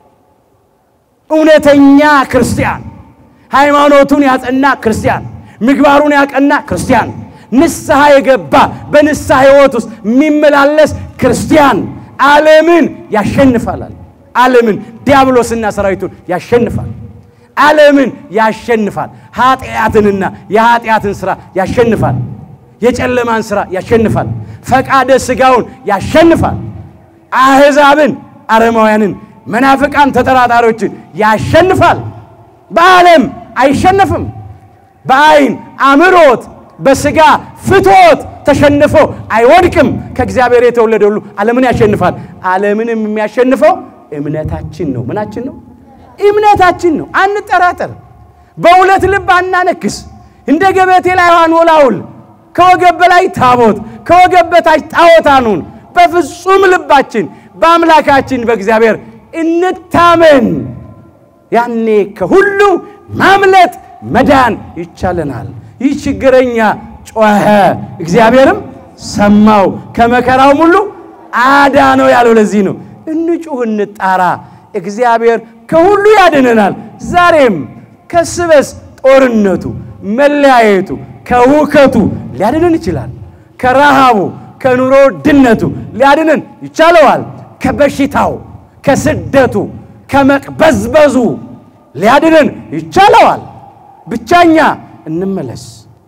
እውነተኛ ክርስቲያን ሃይማኖቱን ያጸና ክርስቲያን፣ ምግባሩን ያቀና ክርስቲያን፣ ንስሐ የገባ በንስሐ ሕይወት ውስጥ የሚመላለስ ክርስቲያን ዓለምን ያሸንፋላል። ዓለምን ዲያብሎስና ሰራዊቱን ያሸንፋል። ዓለምን ያሸንፋል። ኃጢአትንና የኃጢአትን ሥራ ያሸንፋል። የጨለማን ሥራ ያሸንፋል። ፈቃደ ሥጋውን ያሸንፋል። አሕዛብን፣ አረማውያንን፣ መናፍቃን፣ ተጠራጣሪዎችን ያሸንፋል። በዓለም አይሸነፍም። በአይን አምሮት በሥጋ ፍትወት ተሸንፎ አይወድቅም። ከእግዚአብሔር የተወለደ ሁሉ ዓለምን ያሸንፋል። ዓለምንም የሚያሸንፈው እምነታችን ነው። ምናችን ነው? እምነታችን ነው። አንጠራጠር። በሁለት ልብ አናነክስ። እንደ ገበቴ ላይ አንወላውል። ከወገብ በላይ ታቦት፣ ከወገብ በታች ጣዖት አንሁን። በፍጹም ልባችን በአምላካችን በእግዚአብሔር እንታመን። ያኔ ከሁሉ ማምለጥ መዳን ይቻለናል። ይህ ችግረኛ ጮኸ፣ እግዚአብሔርም ሰማው፣ ከመከራውም ሁሉ አዳነው ያለው ለዚህ ነው። እንጩህ፣ እንጣራ። እግዚአብሔር ከሁሉ ያድነናል። ዛሬም ከስበስ ጦርነቱ፣ መለያየቱ፣ ከውከቱ ሊያድነን ይችላል። ከረሃቡ፣ ከኑሮ ድነቱ ሊያድነን ይቻለዋል። ከበሽታው፣ ከስደቱ፣ ከመቅበዝበዙ ሊያድነን ይቻለዋል። ብቻኛ እንመለስ።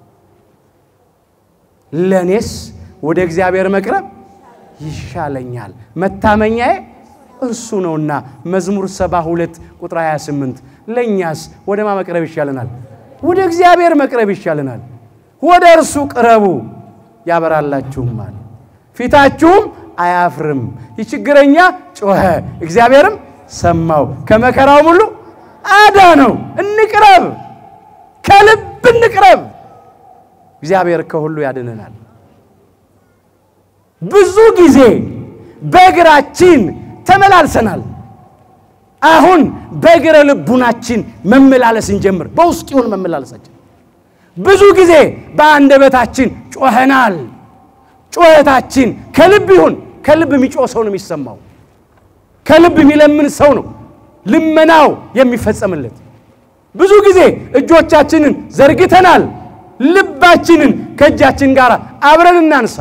ለእኔስ ወደ እግዚአብሔር መቅረብ ይሻለኛል፣ መታመኛዬ እርሱ ነውና። መዝሙር 72 ቁጥር 28 ለእኛስ ወደ ማ መቅረብ ይሻለናል? ወደ እግዚአብሔር መቅረብ ይሻለናል። ወደ እርሱ ቅረቡ ያበራላችሁማል፣ ፊታችሁም አያፍርም። ይህ ችግረኛ ጮኸ፣ እግዚአብሔርም ሰማው፣ ከመከራውም ሁሉ አዳነው። እንቅረብ፣ ከልብ እንቅረብ። እግዚአብሔር ከሁሉ ያድነናል። ብዙ ጊዜ በእግራችን ተመላልሰናል። አሁን በእግረ ልቡናችን መመላለስ እንጀምር። በውስጥ ይሁን መመላለሳችን። ብዙ ጊዜ በአንደበታችን ጮኸናል። ጩኸታችን ከልብ ይሁን። ከልብ የሚጮህ ሰው ነው የሚሰማው። ከልብ የሚለምን ሰው ነው ልመናው የሚፈጸምለት። ብዙ ጊዜ እጆቻችንን ዘርግተናል። ልባችንን ከእጃችን ጋር አብረን እናንሳ።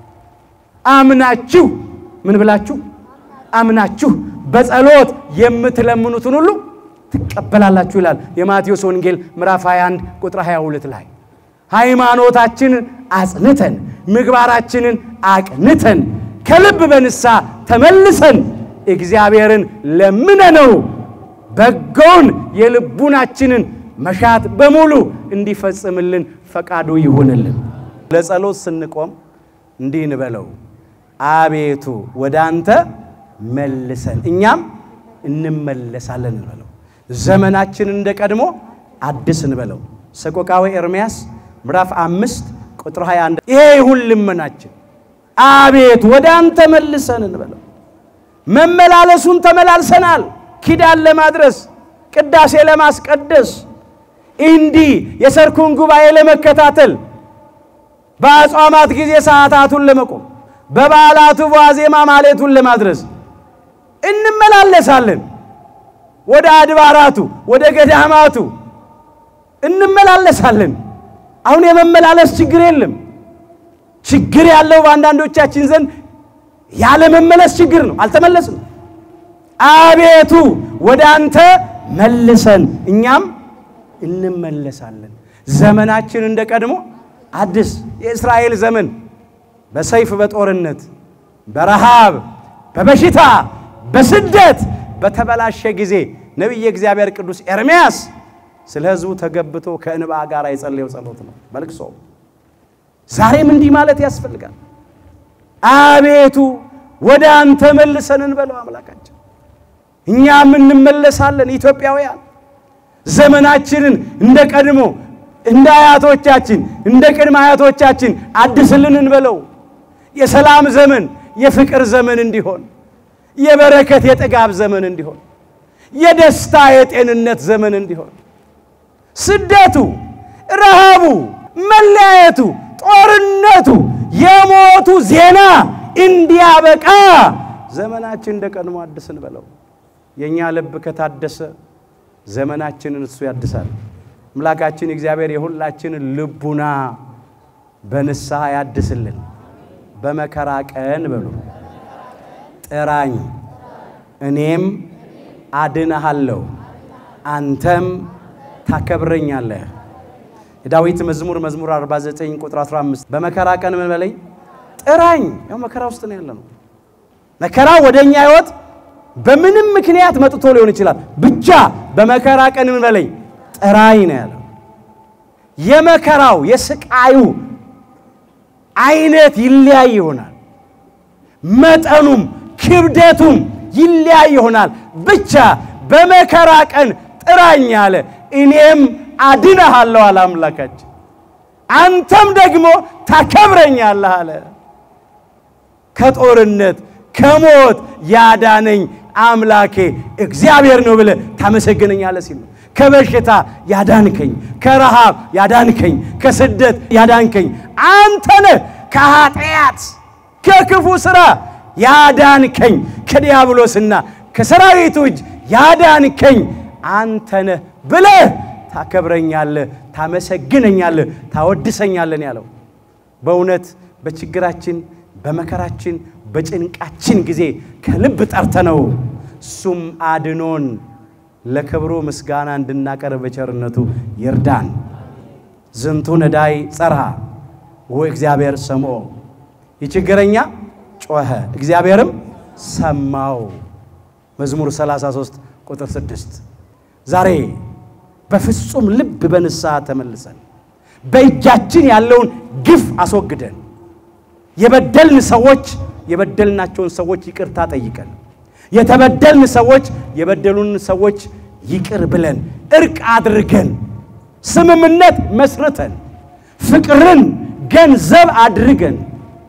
አምናችሁ ምን ብላችሁ አምናችሁ በጸሎት የምትለምኑትን ሁሉ ትቀበላላችሁ ይላል የማቴዎስ ወንጌል ምዕራፍ 21 ቁጥር 22 ላይ። ሃይማኖታችንን አጽንተን ምግባራችንን አቅንተን ከልብ በንስሐ ተመልሰን እግዚአብሔርን ለምነነው በጎውን የልቡናችንን መሻት በሙሉ እንዲፈጽምልን ፈቃዱ ይሁንልን። ለጸሎት ስንቆም እንዲህ እንበለው፣ አቤቱ ወደ አንተ መልሰን እኛም እንመለሳለን እንበለው። ዘመናችን እንደ ቀድሞ አድስ እንበለው። ሰቆቃወ ኤርምያስ ምዕራፍ አምስት ቁጥር 21 ይሄ ይሁን ልመናችን። አቤቱ ወደ አንተ መልሰን እንበለው። መመላለሱን ተመላልሰናል። ኪዳን ለማድረስ ቅዳሴ ለማስቀደስ እንዲህ የሰርኩን ጉባኤ ለመከታተል በአጽዋማት ጊዜ ሰዓታቱን ለመቆም በበዓላቱ ዋዜማ ማሌቱን ለማድረስ እንመላለሳለን። ወደ አድባራቱ ወደ ገዳማቱ እንመላለሳለን። አሁን የመመላለስ ችግር የለም። ችግር ያለው በአንዳንዶቻችን ዘንድ ያለመመለስ ችግር ነው። አልተመለስም። አቤቱ ወደ አንተ መልሰን እኛም እንመለሳለን። ዘመናችን እንደ ቀድሞ አዲስ የእስራኤል ዘመን በሰይፍ በጦርነት በረሃብ በበሽታ በስደት በተበላሸ ጊዜ ነቢየ እግዚአብሔር ቅዱስ ኤርምያስ ስለ ሕዝቡ ተገብቶ ከእንባ ጋር የጸለየው ጸሎት ነው በልቅሶ። ዛሬም እንዲህ ማለት ያስፈልጋል። አቤቱ ወደ አንተ መልሰን እንበለው አምላካችን። እኛም እንመለሳለን። ኢትዮጵያውያን ዘመናችንን እንደ ቀድሞ እንደ አያቶቻችን እንደ ቅድመ አያቶቻችን አድስልን እንበለው። የሰላም ዘመን የፍቅር ዘመን እንዲሆን፣ የበረከት የጥጋብ ዘመን እንዲሆን፣ የደስታ የጤንነት ዘመን እንዲሆን፣ ስደቱ፣ ረሃቡ፣ መለያየቱ፣ ጦርነቱ፣ የሞቱ ዜና እንዲያበቃ ዘመናችን እንደ ቀድሞ አድስ እንበለው። የእኛ ልብ ከታደሰ ዘመናችንን እሱ ያድሳል። አምላካችን እግዚአብሔር የሁላችንን ልቡና በንስሐ ያድስልን። በመከራ ቀን በሉ ጥራኝ፣ እኔም አድንሃለሁ፣ አንተም ታከብረኛለህ። የዳዊት መዝሙር መዝሙር 49 ቁጥር 15 በመከራ ቀን ምን በለኝ ጥራኝ። ያው መከራ ውስጥ ነው ያለ ነው። መከራ ወደ እኛ ሕይወት በምንም ምክንያት መጥቶ ሊሆን ይችላል። ብቻ በመከራ ቀን ምን በለኝ ጥራኝ ነው ያለው። የመከራው የስቃዩ አይነት ይለያይ ይሆናል። መጠኑም ክብደቱም ይለያይ ይሆናል። ብቻ በመከራ ቀን ጥራኝ አለ፣ እኔም አድነሃለሁ አለ አምላካችን። አንተም ደግሞ ታከብረኛለህ አለ። ከጦርነት ከሞት ያዳነኝ አምላኬ እግዚአብሔር ነው ብለህ ታመሰግነኛለህ ሲል ነው። ከበሽታ ያዳንከኝ፣ ከረሃብ ያዳንከኝ፣ ከስደት ያዳንከኝ አንተ ነህ። ከኃጢአት ከክፉ ሥራ ያዳንከኝ ከዲያብሎስና ከሰራዊቱ እጅ ያዳንከኝ አንተ ነህ ብለህ ታከብረኛለህ፣ ታመሰግነኛለህ፣ ታወድሰኛለን ያለው በእውነት በችግራችን በመከራችን በጭንቃችን ጊዜ ከልብ ጠርተነው እሱም አድኖን ለክብሩ ምስጋና እንድናቀርብ በቸርነቱ ይርዳን። ዝንቱ ነዳይ ጸርሃ ወእግዚአብሔር ሰምዖ፣ የችግረኛ ጮኸ እግዚአብሔርም ሰማው። መዝሙር 33 ቁጥር 6 ዛሬ በፍጹም ልብ በንስሐ ተመልሰን በእጃችን ያለውን ግፍ አስወግደን የበደልን ሰዎች የበደልናቸውን ሰዎች ይቅርታ ጠይቀን የተበደልን ሰዎች የበደሉን ሰዎች ይቅር ብለን እርቅ አድርገን ስምምነት መስርተን ፍቅርን ገንዘብ አድርገን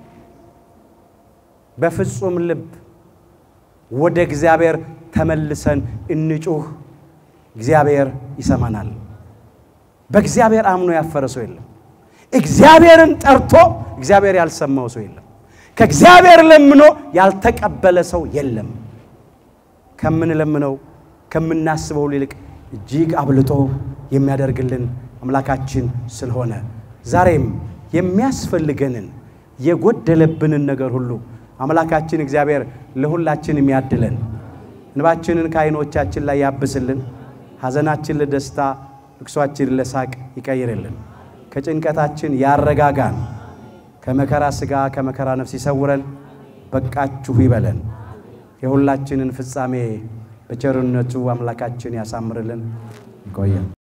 በፍጹም ልብ ወደ እግዚአብሔር ተመልሰን እንጩህ። እግዚአብሔር ይሰማናል። በእግዚአብሔር አምኖ ያፈረ ሰው የለም። እግዚአብሔርን ጠርቶ እግዚአብሔር ያልሰማው ሰው የለም። ከእግዚአብሔር ለምኖ ያልተቀበለ ሰው የለም። ከምንለምነው ከምናስበው ይልቅ እጅግ አብልጦ የሚያደርግልን አምላካችን ስለሆነ ዛሬም የሚያስፈልገንን የጎደለብንን ነገር ሁሉ አምላካችን እግዚአብሔር ለሁላችን የሚያድለን እንባችንን ከዓይኖቻችን ላይ ያብስልን፣ ሐዘናችን ለደስታ ልቅሷችን ለሳቅ ይቀይርልን፣ ከጭንቀታችን ያረጋጋን፣ ከመከራ ሥጋ ከመከራ ነፍስ ይሰውረን፣ በቃችሁ ይበለን። የሁላችንን ፍጻሜ በቸርነቱ አምላካችን ያሳምርልን። ይቆየን።